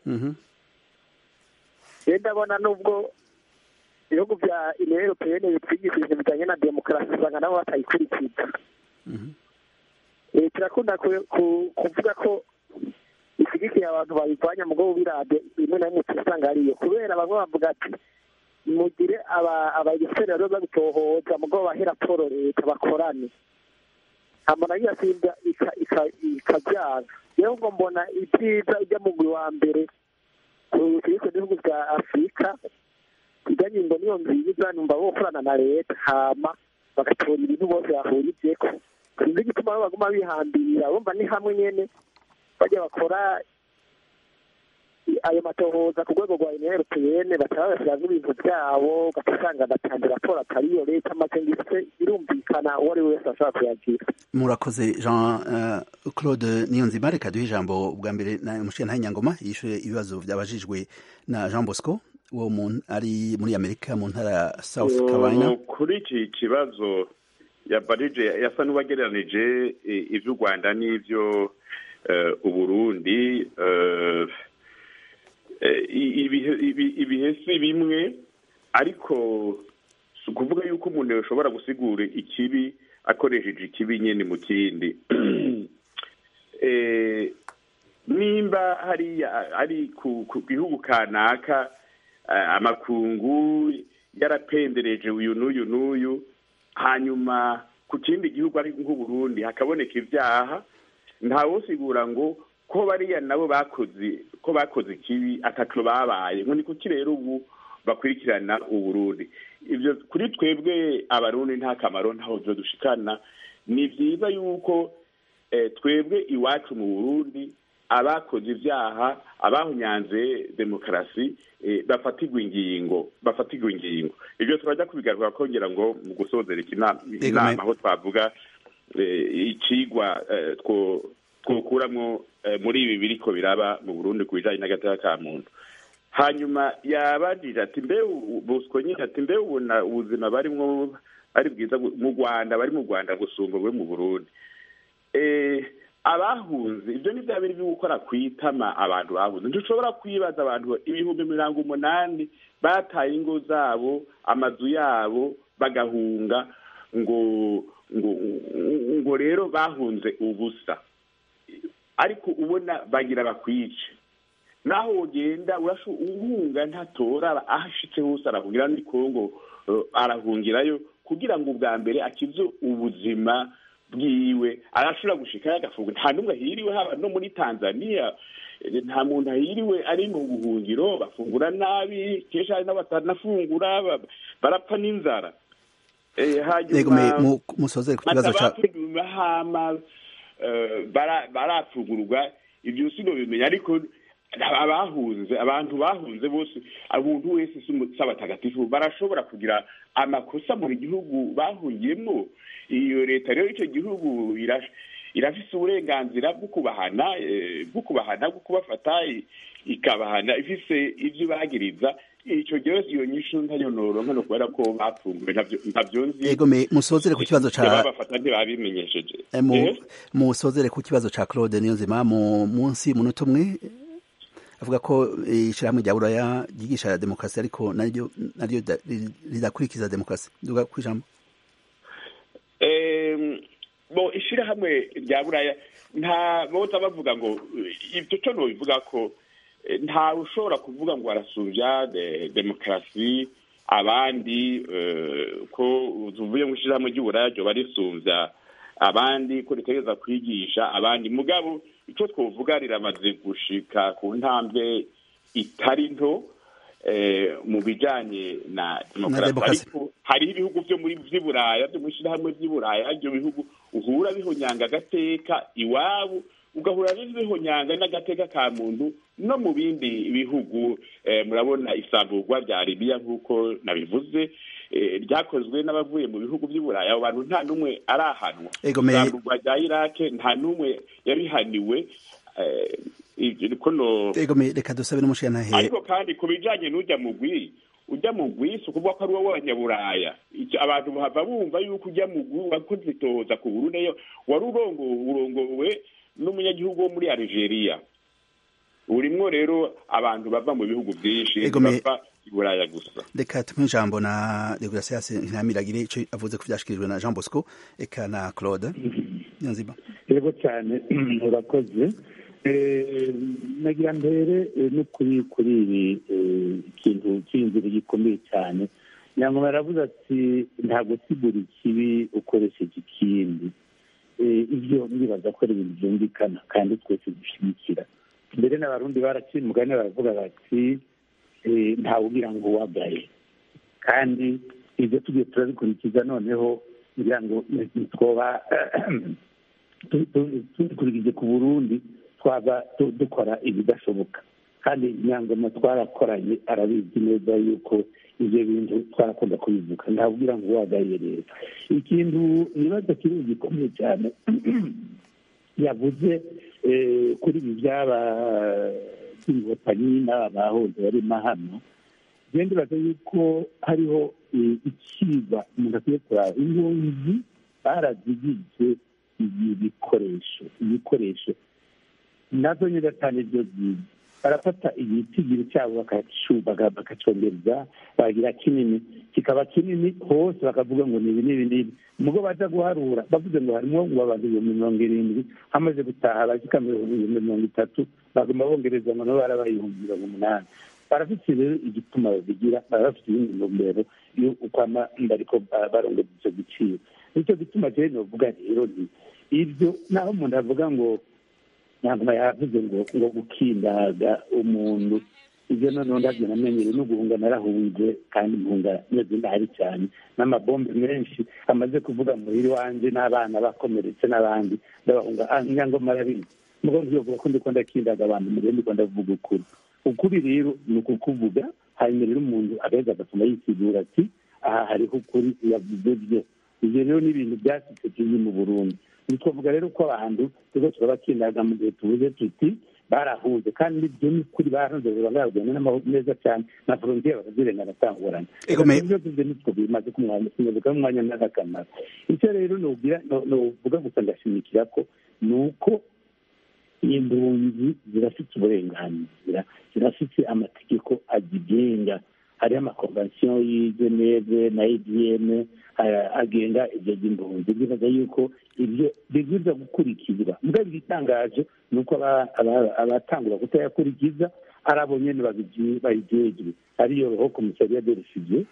rero ndabona nubwo ibihugu bya union europeyene bitwigishije bijyanye na demokarasi usanga nabo batayikurikiza turakunda kuvuga ko ishyigikiye abantu bayirwanya mu bwoko bw'irade rimwe na rimwe usanga ariyo kubera bamwe bavuga ati mugire abagiseri rero babitohoza mu bwoko bahe raporo leta bakorane amara yasimba ikabyanga rero ngo mbona ibyiza ijya mu mugwi wa mbere ku bihugu bya afurika kijyanye ngo niyo nziza numva bokorana na leta hama bagatora ibintu bose bahurijeko sinzi igituma baguma bihambirira bumva ni hamwe nyene bajya bakora ayo matohoza ku rwego rwa union europeyene bataba bashyiramo ibintu byabo ugasanga batanze raporo atariyo leta maze ngise birumvikana uwo ari we wese ashobora kuyagira murakoze jean claude niyonzima reka duhe ijambo bwa mbere na umushinga nyangoma yishuye ibibazo byabajijwe na jean bosco wo ari muri amerika mu ntara south carolina kuri iki kibazo yabarije yasa n'uwagereranije iby'u rwanda n'ibyo uburundi ibihe si bimwe ariko si ukuvuga yuko umuntu yashobora gusigura ikibi akoresheje ikibi nyine mu kindi nimba hariya ari ku gihugu kanaka amakungu yarapendereje uyu n'uyu n'uyu hanyuma ku kindi gihugu ari nk'uburundi hakaboneka ibyaha ntawusigura ngo ko bariya nabo bakoze ko bakoze ikibi atatu babaye ngo ni kuki rero ubu bakurikirana uburundi ibyo kuri twebwe abarundi nta kamaro ntaho byo dushikana ni byiza yuko twebwe iwacu mu burundi abakoze ibyaha abahunyanze demokarasi bafatirwa ingingo bafatirwa ingingo ibyo turajya kubigaruka kongera ngo mu gusozera inama aho twavuga ikigwa twokuramo muri ibi biriko biraba mu burundi ku bijyanye n'agateka ka muntu hanyuma yabajije ati mbe busiko nyine ati mbe ubona ubuzima barimwo ari bwiza mu rwanda bari mu rwanda gusumba bwe mu burundi abahunze ibyo ni bya biri byo gukora kwitama abantu bahunze ntidushobora kwibaza abantu ibihumbi mirongo umunani bataye ingo zabo amazu yabo bagahunga ngo ngo ngo rero bahunze ubusa ariko ubona bagira bakwice naho ugenda uhunga ntatora aho ashitse hose arahungira muri kongo arahungirayo kugira ngo ubwa mbere akize ubuzima bwiwe arashobora gushikayo agafunga nta n'umwe ahiriwe haba no muri tanzania nta muntu ahiriwe ari mu buhungiro bafungura nabi kenshi hari n'abatanafungura barapfa n'inzara hanyuma musozere ku kibazo cya mahama barafungurwa ibyo sino bimenya ariko abahunze abantu bahunze bose umuntu wese si abatagatifu barashobora kugira amakosa mu gihugu bahungiyemo iyo leta rero icyo gihugu irafise uburenganzira bwo kubahana bwo kubahana bwo kubafata ikabahana ifise ibyo ibagiriza icyo gihe iyo nyishu ntayonoro nkano kubera ko bapfunguwe ntabyo nzi yego me musozere ku kibazo ca babafata ntibabimenyesheje musozere ku kibazo ca Claude Niyonzima mu munsi munota umwe avuga ko ishirahamwe rya buraya ryigisha demokarasi ariko naryo naryo ridakurikiza demokarasi duga ku ijambo bo ishirahamwe rya buraya nta boza bavuga ngo ibyo cyo nobivuga ko ntawe ushobora kuvuga ngo arasumbya demokarasi abandi ko tuvuye mu ishyirahamwe ry'uburaya ryoba risumbya abandi ko ritegereza kwigisha abandi mugabo icyo twavuga riramaze gushika ku ntambwe itari nto mu bijyanye na demokarasi ariko hariho ibihugu byo muri by'iburaya byo mu ishyirahamwe by'iburaya ibyo bihugu uhura bihonyanga agateka iwabo ugahura n'ibihonyanga n'agateka ka muntu no mu bindi bihugu murabona isamburwa rya libiya nk'uko nabivuze ryakozwe n'abavuye mu bihugu by'uburayi abo bantu nta n'umwe arahanwa isamburwa rya irake nta n'umwe yabihaniwe reka dusabe n'umushyiranahe ariko kandi ku bijyanye n'ujya mu gwi ujya mu gwi si ukuvuga ko ari wowe w'abanyaburaya abantu bahava bumva yuko ujya mu gwi wakoze itohoza ku burundi wari urongowe n'umunyagihugu wo muri Algeria urimwo rero abantu bava mu bihugu byinshi bava iburaya gusa reka tumwe ijambo na degrasias ntamiragire ico avuze ko vyashikirijwe na Jean Bosco eka na Claude nyanziba yego cyane urakoze nagira mbere no kuri kuri ibi ikintu cy'inzira gikomeye cyane nyangoma yaravuze ati nta gusigura ikibi ukoresheje ikindi ibyo ndibaza ko ari ibintu byumvikana kandi twese dushyigikira mbere n'abarundi baraciye umugani baravuga bati ntawubwira ngo wagaye kandi ibyo tugiye turabikurikiza noneho kugira ngo twoba tubikurikije ku burundi twaba dukora ibidashoboka kandi nyangoma twarakoranye arabizi neza yuko ibyo bintu twarakunda kubivuga ntabwira ngo wagaye rero ikintu ibibazo kiri gikomeye cyane yavuze kuri ibi byaba by'inkotanyi n'aba bahoze barimo hano rero ndibaza yuko hariho icibwa umuntu akwiye kuraba impunzi barazigije ibikoresho ibikoresho nazo nyine cyane byo byiza barafata igitigiri cyabo bakacongereza bagira kinini kikaba kinini hose bakavuga ngo ni ibi n'ibi n'ibi mugo baza guharura bavuze ngo harimo ngo abantu ibihumbi mirongo irindwi hamaze gutaha abashika ibihumbi mirongo itatu baguma bongereza ngo nabo barabaye ibihumbi mirongo umunani barafite rero igituma babigira baba bafite ibindi ntumbero ukwama bariko barongeza icyo giciro nicyo gituma rero novuga rero ni ibyo naho umuntu avuga ngo ntabwo yavuze ngo ngo gukindaga umuntu ibyo noneho ndabyo namenyereye no guhunga narahunze kandi mpunga meze ndahari cyane n'amabombe menshi amaze kuvuga muhiri wanjye n'abana bakomeretse n'abandi ndabahunga nyangoma arabizi mugo ntiyovuga ko ndiko ndakindaga abantu mugende ndiko ndavuga ukuri ukuri rero ni ukukuvuga hanyuma rero umuntu agaheza agatuma yisigura ati aha hariho ukuri yavuze byo ibyo rero ni ibintu byasitse kiri mu burundi twavuga rero ko abantu tuba turabakindaga mu gihe tuvuze tuti barahuze kandi ibyo ni ukuri barahunze bagabagenda n'amahoro meza cyane na frontiere barazirenga aratangurana byose ibyo nitwo bimaze kumwanya umwanya n'akamaro icyo rero nuvuga gusa ndashimikira ko ni uko impunzi zirafite uburenganzira zirafite amategeko azigenga hariho amakonvansiyo y'i geneve na idm agenga ibyo by'impunzi bibaza yuko ibyo bibwirizwa gukurikizwa mbwa igitangaje ni uko abatangura kutayakurikiza ari abo nyene babijejwe ariyo roho komisariya de refugie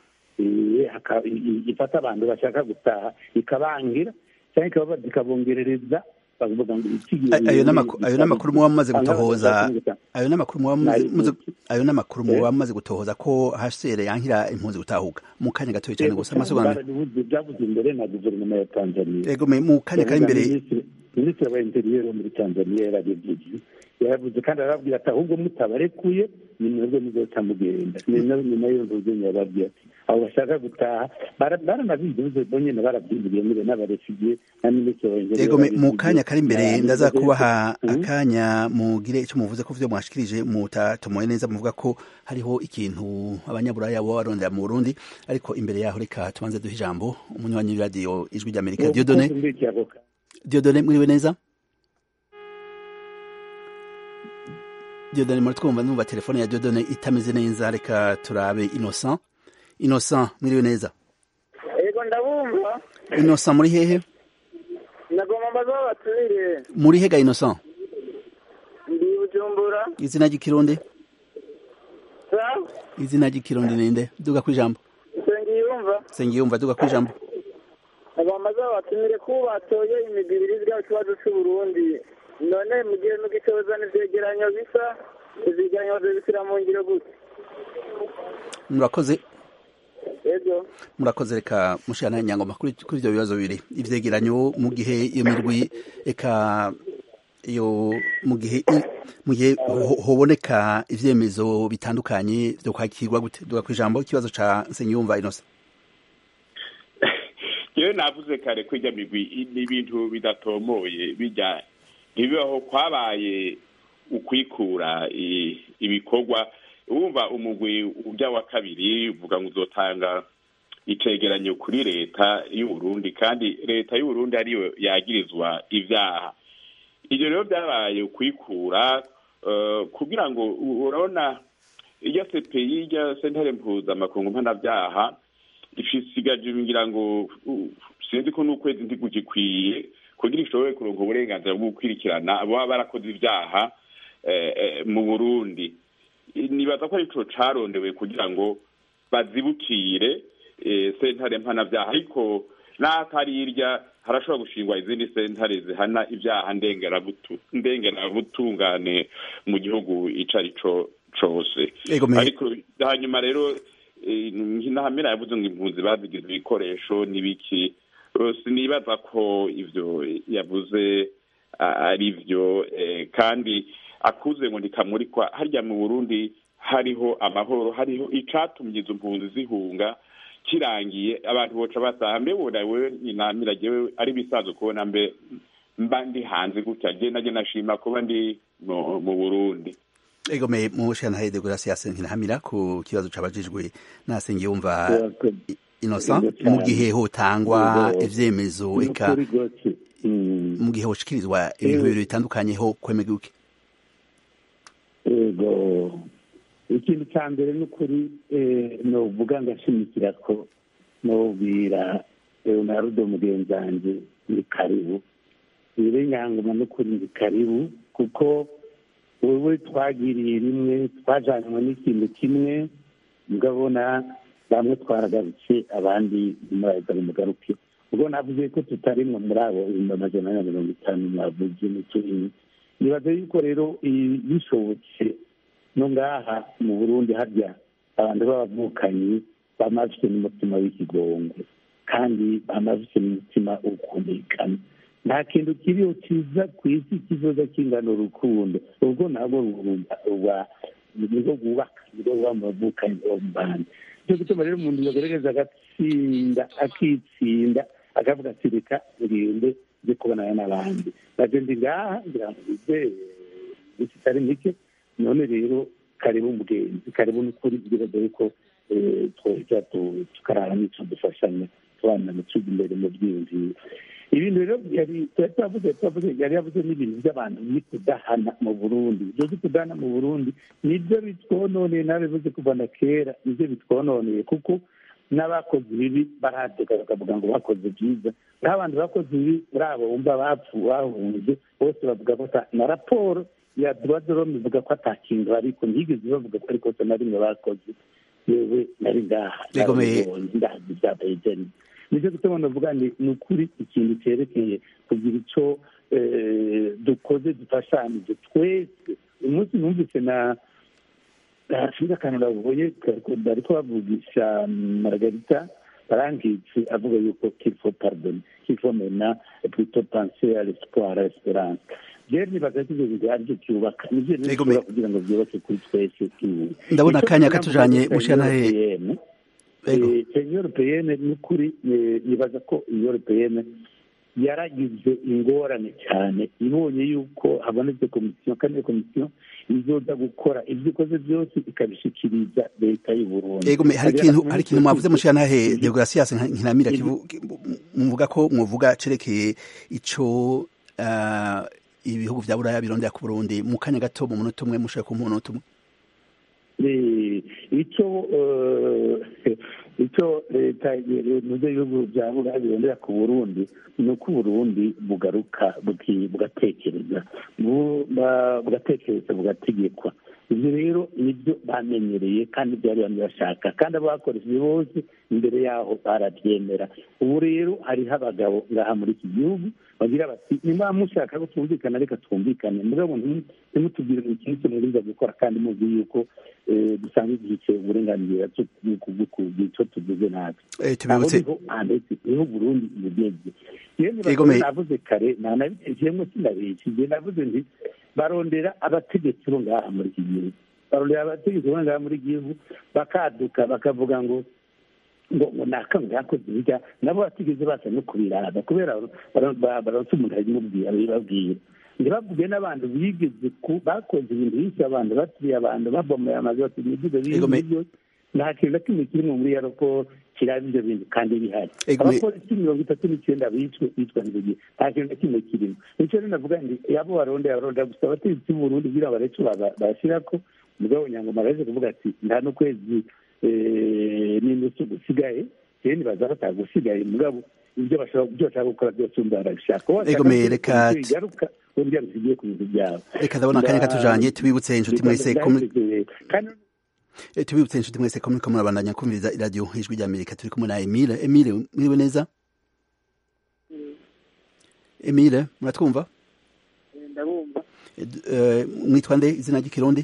ifata abantu bashaka gutaha ikabangira cyangwa ikabongerereza bavuga ngo ayo n'amakuru muba mumaze gutohoza ayo n'amakuru muba ayo n'amakuru muba mumaze gutohoza ko HCR yankira impunzi gutahuka mu kanya gatoya cyane gusa amasobanuro byavuze imbere na guverinoma ya Tanzania yego mu kanya kari imbere minisitiri wa interieur muri Tanzania yarabivuze yaravuze kandi arababwira ati ahubwo mutabarekuye ni mwebwe muzoca mugenda ni nayo mvuze yababwiye ati abo bashaka gutaha baranabivuze bo nyene barabyiburiye muri n'abarefugiye na minisitiri wa interieur yego mu kanya kari imbere ndaza kubaha akanya mugire icyo muvuze ko vyo mwashikirije mutatomoye neza muvuga ko hariho ikintu abanyaburaya bo barondera mu Burundi ariko imbere yaho reka tubanze duhe ijambo umunywanyi w'iradiyo ijwi ry'Amerika Dieudonné Dieudonné mwiriwe neza Dieudonné muri twumva numva telefone ya Dieudonné itameze neza reka turabe Innocent Innocent mwiriwe neza Ego ndabumva Innocent muri hehe Nagomba mbaza batumire muri hega Innocent Ndi Bujumbura izina ry'ikirundi Sa izina ry'ikirundi ninde duga kwijambo Sengiyumva Sengiyumva duga kwijambo Nagomba mbaza batumire ko batoye imibibirizwa ikibazo cy'u Burundi none mu gihe mugitoza n'ivyegeranyo bisa ivyegeranyo bazobishyira mu ngiro gute murakoze ego murakoze reka mushana nyangoma kuri kuri ivyo bibazo bibiri ivyegeranyo mu gihe iyo mirwi eka iyo mu gihe mu gihe hoboneka ivyemezo bitandukanye vyo kwakirwa gute duga kwijambo ikibazo ca Nsengiyumva Innocent yewe navuze kare ko ijya migwi ni ibintu bidatomoye bijya ntibibaho kwabaye ukwikura ibikorwa wumva umugwi ujya wa kabiri uvuga ngo uzotanga icegeranyo kuri leta y'uburundi kandi leta y'uburundi ariyo yagirizwa ibyaha ibyo rero byabaye ukwikura kugira ngo urabona irya sepeyi irya sentare mpuzamakungu mpanabyaha isigaje ngira ngo sinzi ko n'ukwezi ntigugikwiye kugira ishobore kuronka uburenganzira bwo gukurikirana baba barakoze ibyaha mu burundi nibaza ko arico carondewe kugira ngo bazibukire sentare mpanabyaha ariko n'atari irya harashobora gushingwa izindi sentare zihana ibyaha ndengerabutungane mu gihugu ico arico cose ariko hanyuma rero ntahamera yavuze ngo impunzi bazigize ibikoresho n'ibiki sinibaza ko ivyo yavuze ari byo kandi akuze ngo ntikamurikwa harya mu burundi hariho amahoro hariho icatumye izo mpunzi zihunga kirangiye abantu boca bataha mbe wona wewe nyinamira jewe ari bisanzwe kubona mbe mba ndi hanze gutya je naje nashima kuba ndi mu burundi egome mushana de Gracias nkinahamira ku kibazo cabajijwe nasenge yumva Innocent mu gihe hotangwa ivyemezo eka mu gihe hoshikirizwa ibintu bibiri bitandukanye ho kwemega uke ego ikintu cya mbere ni ukuri novuga ngashimikira ko nobwira leonardo mugenzi wanjye ni karibu rero nyangoma no kuri ni karibu kuko wowe twagiriye rimwe twajanywe n'ikintu kimwe mugabona bamwe twaragarutse abandi muraza mugaruke ubwo navuze ko tutarimwe muri abo ibihumbi amajana na mirongo itanu mwavuze n'uturini nibaza yuko rero bishobotse no ngaha mu burundi harya abantu b'abavukanyi bama bafite n'umutima w'ikigongo kandi bama bafite n'umutima ukumvikana nta kintu kiriho cyiza ku isi kizoza kingana urukundo ubwo nabwo nibwo bwubaka nibwo buba mu bavukanyi bo mu bandi nicyo gituma rero umuntu yagaragaza agatsinda akitsinda akavuga ati reka ngende nze kubonana n'abandi bagenda ngaha ngira ngo bize iminsi itari mike none rero karibu umugenzi karibu n'ukuri bibaza yuko twojya tukarara n'icyo dufashanya tubana mu tuzi imbere mu byiyumviro ibintu rero yari twavuze twavuze yari yavuze n'ibintu by'abantu biri kudahana mu burundi ibyo byo kudahana mu burundi nibyo bitwononeye nabivuze kuva na kera nibyo bitwononeye kuko n'abakoze ibibi baraduka bakavuga ngo bakoze byiza naho abantu bakoze ibi muri abo wumva bapfu bahunze bose bavuga ko na raporo ya duwadorome ivuga ko atakintu ariko ntigeze bavuga ko ariko na rimwe bakoze yewe nari ngaha ndazi byabaye jeni nicyo gituma navuga ni ni ukuri ikintu cyerekeye kugira icyo dukoze dufashanije twese uyu munsi numvise na sinzi akantu navuye bari kubavugisha maragarita barangitse avuga yuko kifo pardon kifo mena plutôt penser à l'espoir à l'espérance rero nibaza ko ibyo bintu aribyo byubaka nibyo bishobora kugira ngo byubake kuri twese ndabona akanya katujanye mushanahe union europeyene ni ukuri nibaza ko union europeyene yaragize ingorane cyane ibonye yuko habonetse komisiyo kandi iyo komisiyo izoza gukora ibyo ikoze byose ikabishikiriza leta y'u Burundi ego hari ikintu hari ikintu mwavuze mushanahe deogratias nkinamira muvuga ko muvuga cerekeye ico ibihugu vya buraya birondera ku burundi mu kanya gato mu munota umwe mushaka ku munota umwe icyo icyo leta muze ibihugu bya buraya birondera ku burundi ni uko uburundi bugaruka bugatekereza bugatekereza bugategekwa ibyo rero nibyo bamenyereye kandi byari bamwe bashaka kandi abo bakoresheje bose imbere yaho barabyemera ubu rero hariho abagabo ngaha muri iki gihugu bagira bati niba mushaka ko twumvikana reka twumvikane mugabo ntimutubwire ngo ikintu kimuriza gukora kandi muzi yuko dusanzwe duhicaye uburenganzira kugira icyo tuvuze natwe tubibutse niho burundi bugeze yewe navuze kare ntanabitekeremo sinabeshye navuze nti barondera abategetsi bo ngaha muri iki gihugu barondera abategetsi bo ngaha muri iki gihugu bakaduka bakavuga ngo ngo ngo nakamwe yakoze ibijya nabo batigeze baza no kubiraba kubera baronse umuntu abimubwira abibabwira ntibavuge n'abantu bigeze bakoze ibintu byinshi abantu batuye abantu babomoye amazu batuye imiduga b'ibyo nta kintu na kimwe kirimo muri yaroko kiraba ibyo bintu kandi bihari abapolisi mirongo itatu n'icyenda bicwe bicwa n'igihe nta kintu na kimwe kirimo nicyo rero navuga nti yabo barondera barondera gusa abategetsi b'uburundi kugira ngo barece bashyira ko mugabo nyangoma araje kuvuga ati nta n'ukwezi n'inusu gusigaye rero nibaza batagusigaye mugabo ibyo bashaka gukora byose umva barabishaka reka bigaruka uburyo bigiye ku bintu byabo reka ndabona akanya katujanye tubibutse inshuti mwese tubibutse inshuti mwese ko muriko murabandanya kumviriza iradiyo ijwi rya amerika turi kumwe na emile emile mwiriwe neza emile muratwumva ndabumva mwitwa nde izina ry'ikirundi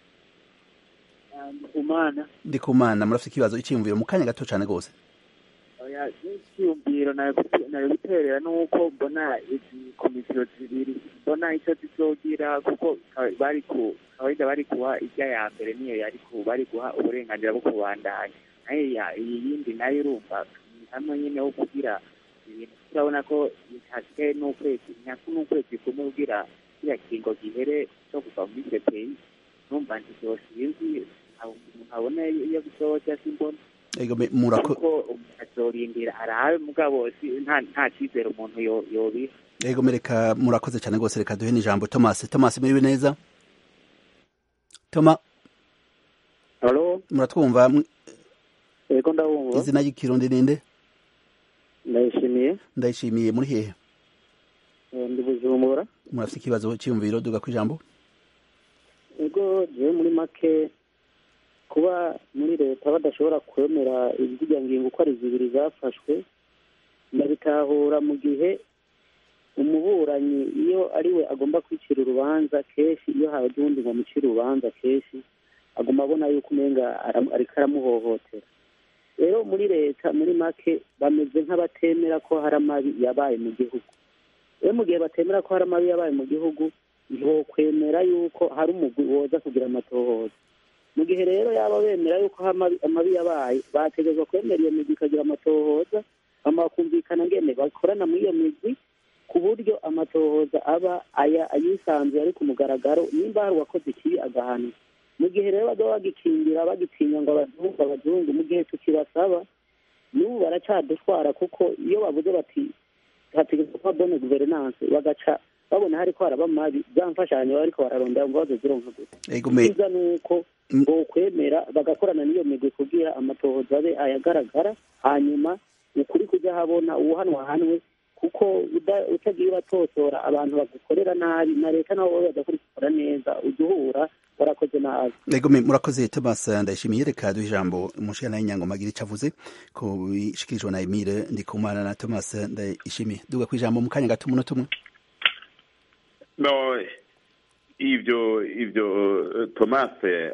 ndikumana ndikumana murafite ikibazo icyiyumviro mu kanya gato cyane rwose icyiyumviro nayo guterera nuko mbona izi komisiyo zibiri mbona icyo zizogira kuko bari ku kawaida bari guha ijya ya mbere niyo yari ku bari guha uburenganzira bwo kubandanya nayo iyi yindi nayo urumva hamwe nyine wo kugira ibintu turabona ko hasigaye n'ukwezi nyaku n'ukwezi kumwe kugira kiriya kingo gihere cyo kuva muri icyo peyi numva nti byose sinzi umuntu abona iyo bisohoke simbona ego me murako kuko umuntu azorindira arabe mugabo si nta nta cyizere umuntu yo yobiha ego mereka murakoze cyane rwose reka duhe n'ijambo Thomas Thomas muriwe neza Toma halo muratwumva mw- yego ndabumva izina ry'ikirundi ninde ndayishimiye ndayishimiye muri hehe Eh, ndi bujumbura murafite ikibazo cyiyumviro duga ku ijambo ego jewe muri make kuba muri leta badashobora kwemera izirya ngingo uko ari zibiri zafashwe ndabitahura mu gihe umuburanyi iyo ari we agomba kwicira urubanza kenshi iyo haje uwundi ngo amucire urubanza kenshi agomba abona yuko umenga aram- ariko aramuhohotera rero muri leta muri make bameze nk'abatemera ko hari amabi yabaye mu gihugu rero mu gihe batemera ko hari amabi yabaye mu gihugu ntiwokwemera yuko hari umugwi woza kugira amatohoza mu gihe rero yaba bemera yuko hari amabi- amabi yabaye bategerezwa kwemera iyo migwi ikagira amatohoza hama bakumvikana ngene bakorana muri iyo migwi ku buryo amatohoza aba aya ayisanzuye ari ku mugaragaro nimba hari uwakoze ikibi agahanwa mu gihe rero baba bagikingira bagitinya ngo abazungu abazungu mu gihe tukibasaba n'ubu baracadutwara kuko iyo bavuze bati hategerezwa kuba bone guverinance bagaca babona hariko haraba mabi za mfashanyo baba bariko bararondera ngo baze zironka gusa ego me icyiza ni uko bokwemera bagakorana n'iyo migwi kugira amatohoza abe ayagaragara hanyuma ukuri kujya habona uwuhanwa hanwe kuko uda- utagiye uratosora abantu bagukorera nabi na leta nabo baba badakurikira neza ujya uhura warakoze nabi ego me murakoze Thomas ndayishimiye reka duhe ijambo umushana y'inyango magira icyo avuze ku bishikirijwe na Emile Ndikumana na Thomas ndayishimiye duga ku ijambo mu kanya gato umunota umwe no ibyo ibyo eh, thomas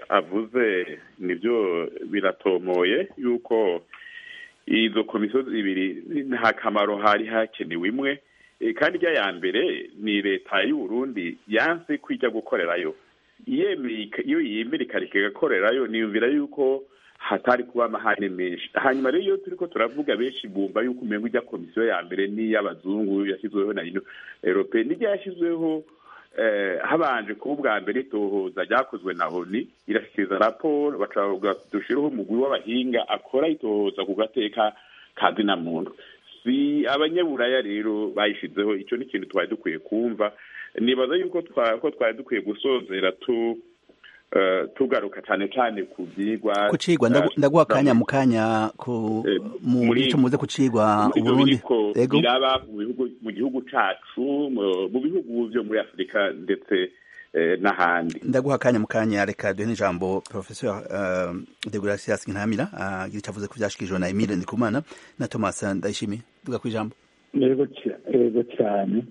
avuze nibyo biratomoye yuko izo komisiyo zibiri nta kamaro hari hakenewe imwe Eh, kandi ijya ya mbere ni leta y'u Burundi yanse kwijya gukorerayo Iyemeye ika- iyo yemera ikareka igakorerayo niyumvira yuko hatari kuba amahane menshi hanyuma rero iyo turiko turavuga benshi bumva yuko umengo ijya komisiyo ya mbere n'iy'abazungu yashyizweho na ino europe n'ijya yashyizweho eh, habanje kuba ubwa mbere itohoza ryakozwe na oni irashyikiriza raporo bacavuga dushireho umugwi w'abahinga akora itohoza ku gateka ka zina muntu si abanyaburaya rero bayishizeho icyo ni ikintu twari dukwiye kumva nibaza yuko twa- ko twari dukwiye gusozera tu eh, tugaruka cyane cyane ku byigwa kucigwa ndagu- ndaguha akanya mu kanya ku Eh, mu muri- gice muze kucigwa muri ibyo Uburundi biriko ego biraba mu bihugu mu gihugu cacu mu mu bihugu byo muri afurika ndetse eh, n'ahandi ndaguha akanya mu kanya reka duhe n'ijambo professeur uh, de Gracias Ntamira agira icyo avuze ku byashikirijwe na Emile Ndikumana na Thomas Ndayishimiye duga ku ijambo yego cya- yego cyane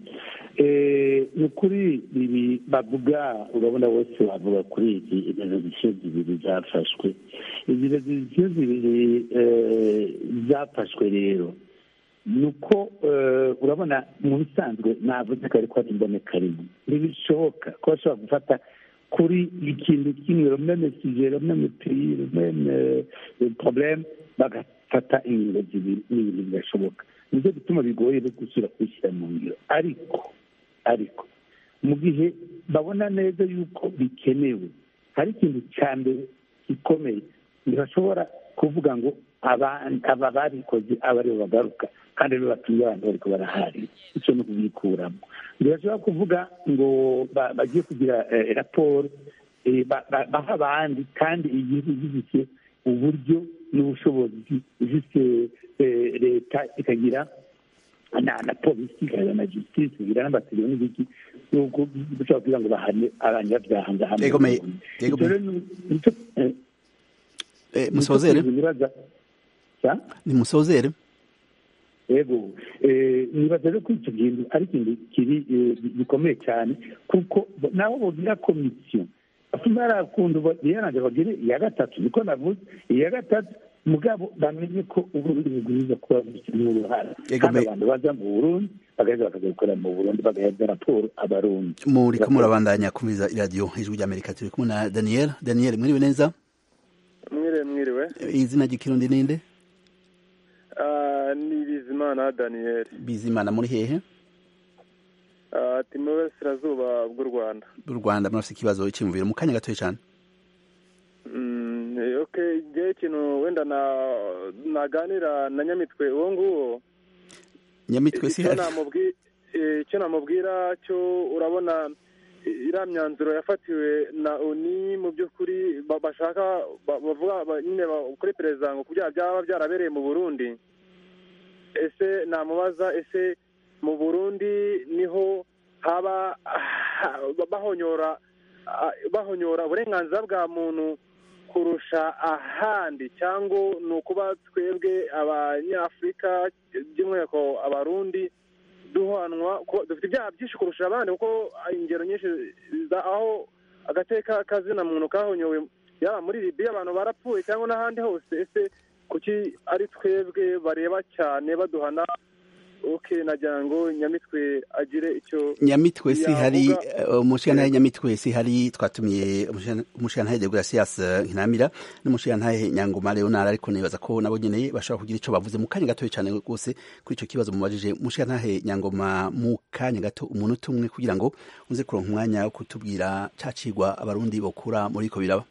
Eh, ni ukuri ibi bavuga urabona bose bavuga kuri iki izo rezisiyo zibiri zafashwe izi rezisiyo zibiri eh, zafashwe rero ni uko eh, urabona mu bisanzwe navuze ko ariko ari imboneka rimwe ntibishoboka ko bashobora gufata kuri ikintu kimwe rumeme sije rumeme peyi rumeme probleme bagafata ingingo zibiri ni ibintu bidashoboka nicyo gituma bigoye no gusubira kubishyira mu ngiro ariko ariko mu gihe babona neza yuko bikenewe hari ikintu cya mbere gikomeye ntibashobora kuvuga ngo aba aba babikoze aba aribo bagaruka kandi aribo batumye abantu bariko barahari icyo ni ukubikuramo ntibashobora kuvuga ngo ba- bagiye kugira eh, raporo eh, ba- ba- baha abandi kandi igihugu gifite uburyo n'ubushobozi ifite eh, leta ikagira na na polisi ikagira na justice ikagira n'amategeko n'ibiki nuko dushobora kugira ngo bahane abanyabyaha ngahamwe Yego, me- yego, Icyo me- rero ni- nicyo eh, eh, musozere nicyo nibaza Cya? ni musozere yego eh, nibaza rero ko icyo kintu ari ikintu kiri eh, gikomeye cyane kuko bo- nabo bogira komisiyo afuma yarakunda yaranje bagire iya gatatu niko navuze iya gatatu mugabo bamenye ko uburundi bugwiza kuba bufitemo uruhara Yego, kandi me- abantu baza mu burundi bagaheza bakaza gukorera mu burundi bagahereza raporo abarundi muriko murabandanya kumviza iradiyo ijwi ry'Amerika turi kumwe na Daniel Daniel mwiriwe neza mwiriwe mwiriwe izina ry'ikirundi ninde Ah, ni bizimana daniel bizimana muri hehe Ah, ati mu burasirazuba bw'u rwanda b'u Rwanda murafite ikibazo cy'imviro mu kanya gatoya cyane okay ngewe ikintu wenda na naganira na nyamitwe uwo nguwo nyamitwe si icyo namubwi- eh, icyo namubwira cyo urabona eh, iriya myanzuro yafatiwe na oni mu by'ukuri ba- bashaka ba- bavuga ba- nyine ba- kuri perezida ngo ku byaha byaba byarabereye mu burundi ese namubaza ese mu burundi niho haba ah, bahonyora ah, bahonyora uburenganzira bwa muntu kurusha ahandi cyangwa ni ukuba twebwe abanyafurika by'umwihariko abarundi duhanwa ko dufite ibyaha byinshi kurusha abandi kuko ingero nyinshi za- aho agateka kazina muntu kahonyowe yaba muri libiya abantu barapfuye cyangwa n'ahandi hose ese kuki ari twebwe bareba cyane baduhana oke nagira ngo nyamitwe agire icyo nyamitwe si hari yavuga. umushiyantahe nyamitwe si hari twatumiye umushiyantahe de Gracias Nkinamira n'umushiyantahe Nyangoma Leonard ariko nibaza ko nabo nyene bashobora kugira ico bavuze mu kanya gato cyane rwose kuri ico kibazo mubajije umushiyantahe Nyangoma mu kanya gato umunota umwe kugira ngo uze kuronka umwanya wo kutubwira cacigwa abarundi bokura muri ko biraba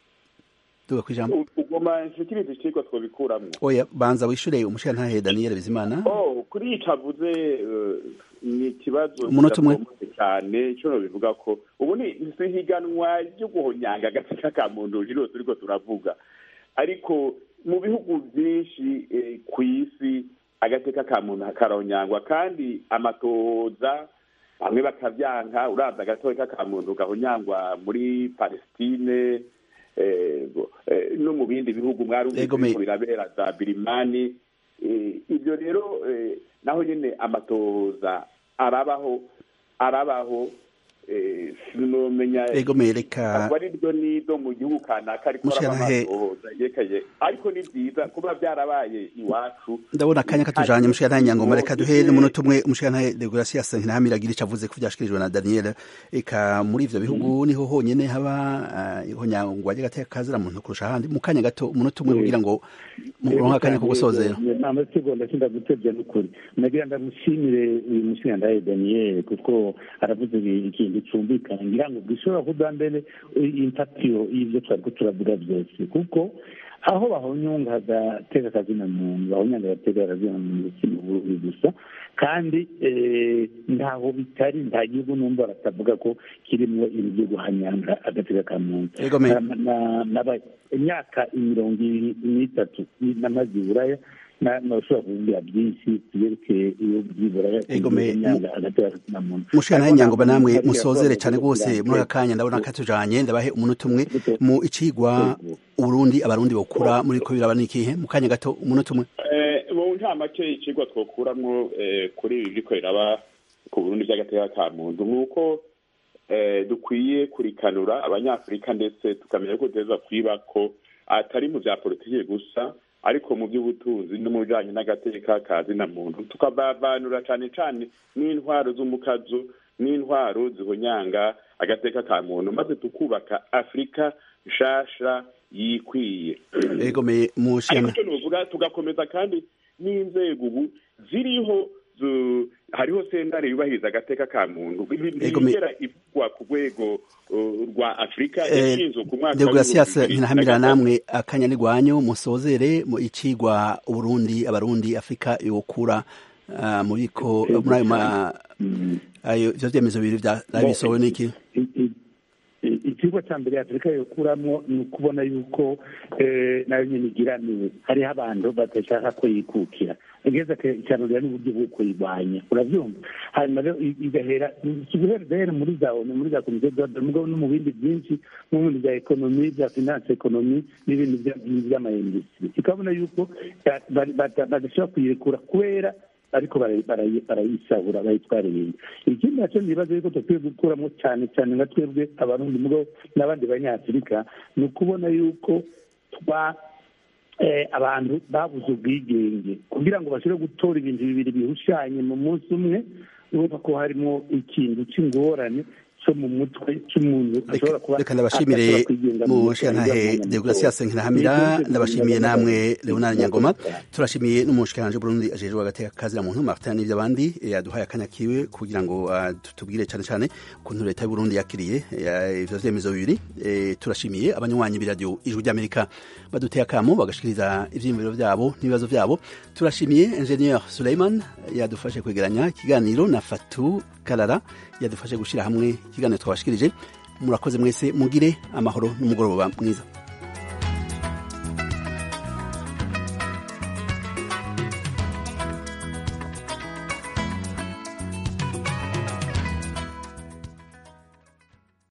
duga kwijambo ugoma nshikiriza icigwa twobikuramwo oya banza wishure umushiyantahe Daniel Bizimana oh kuri ico avuze eh, ni ikibazo Umunota umwe. kidatomotse cyane ico nobivuga ko ubu ni si higanwa ryo guhonyanga agateka ka muntu rero turiko turavuga ariko mu bihugu byinshi eh, ku isi agateka ka muntu karahonyangwa kandi amatoza bamwe bakavyanka uraza agateka ka muntu gahonyangwa muri palestine eh, bo- eh, no mu bindi bihugu mwarumvise Ego me- biriko birabera za birimani Eh, ibyo rero eh, naho nyine amatoza arabaho arabaho eh, sinomenya Ego me reka ntabwo ari ryo nido mu gihugu kanaka ariko Mushyantahe- amatoza yekaye ariko ni byiza kuba byarabaye iwacu ndabona akanya katujanye umushiyantahe Nyangoma reka duhere umunota umwe umushiyantahe de Gracias Nkinamira agira ico avuze ku vyashikirijwe na Daniel eka muri ivyo bihugu niho honyene haba ah, ihonyangwa ry'agateka kazira muntu kurusha ahandi mu kanya gato umunota umwe kugira ngo muronke akanya ko gusozera amasegonda sinda gutebya n'ukuri nagira ndamushimire uyu mushingandahe daniel kuko aravuze ikintu cyumvikana ngira ngo gishobora kuba mbere impatiyo y'ibyo twari ko turavuga byose kuko aho bahonyunga agateka kazina muntu bahonyanga agateka kazina muntu si mu burundi gusa kandi eh, ntaho bitari nta gihugu numva batavuga ko kirimo ibintu byo guhanyanga agateka ka muntu Ego me- Na- na- naba- imyaka mirongo ibiri n'itatu namaze i buraya na- nashobora kuvuga byinshi byerekeye iyo by'iburaya Ego me- agateka kazina muntu mushikana nyangoma namwe Ariko musozere ntabwo cyane rwose muri aka kanya ndabona katujanye ndabahe umunota umwe mu icigwa uburundi abarundi bokura muri ko biraba nikihe mu kanya gato umunota umwe Eh, mu ntamake icigwa twokuramwo eh, kuri ibi biriko biraba ku burundi vy'agateka ka muntu nuko eh, dukwiye kurikanura abanyafurika ndetse tukamenya ko duteza kwiba ko atari mu vya politiki gusa ariko mu by'ubutunzi no mu bijanye n'agateka ka zina muntu tukabavanura cane cane n'intwaro z'umukazo n'intwaro zihonyanga agateka ka muntu maze tukubaka afurika nshasha yikwiye ego me ariko mushikana icyo nuvuga tugakomeza kandi n'inzego ubu ziriho zu- hariho sentare yubahiriza agateka ka muntu Ego me- ntibigera ivugwa ku rwego uh, rwa afurika Eh, yashinzwe ku mwaka de Gracias w'ibihumbi bibiri na ntinahamira gatatu. namwe akanya ni gwanyu musozere mu icigwa uburundi abarundi afurika yokura ah, muri ko muri ayo ma ayo ivyo vyemezo bibiri vya bisowe niki ikigo cya mbere afurika yokuramo ni ukubona yuko eh, nayo nyine igiramiwe hariho abantu badashaka ko yikukira igeze ikanurira n'uburyo bwo kuyirwanya urabyumva hanyuma rero i- igahera si guhera guhera muri za onu muri za komisiyo z'abadari mugabo no mu bindi byinshi no mu bindi bya ekonomi bya finance ekonomi n'ibindi bya- by'amayindustiri ikabona yuko ya- bari- bata- badashobora kuyirekura kubera ariko barayi- barayi- barayisahura bayitwara ibintu ikindi nacyo nibaza yuko dukwiye gukuramo cyane cyane nka twebwe abarundi mugabo n'abandi banyafurika ni ukubona yuko twa eh, abantu babuze ubwigenge kugira ngo bashobore gutora ibintu bibiri bihushanye mu munsi umwe urumva ko harimo ikintu cy'ingorane cyo mu mutwe cy'umuntu ashobora kuba reka ndabashimire mu shantahe deogratias nkirahamira ndabashimiye namwe leonard nyangoma turashimiye n'umushikiranje Burundi ajejwe agateka kazira muntu Martin n'ibyo abandi yaduhaye akanya kiwe kugira ngo tutubwire cyane cyane ukuntu leta y'u Burundi yakiriye ivyo vyemezo bibiri turashimiye abanywanyi b'iradio ijwi ry'Amerika baduteye akamo bagashikiriza ivyiyumviro vyabo n'ibibazo vyabo turashimiye ingenieur Suleiman yadufashe kwegeranya ikiganiro na Fatu Karara yadufashe gushira hamwe ikiganiro twabashikirije murakoze mwese mugire amahoro n'umugoroba mwiza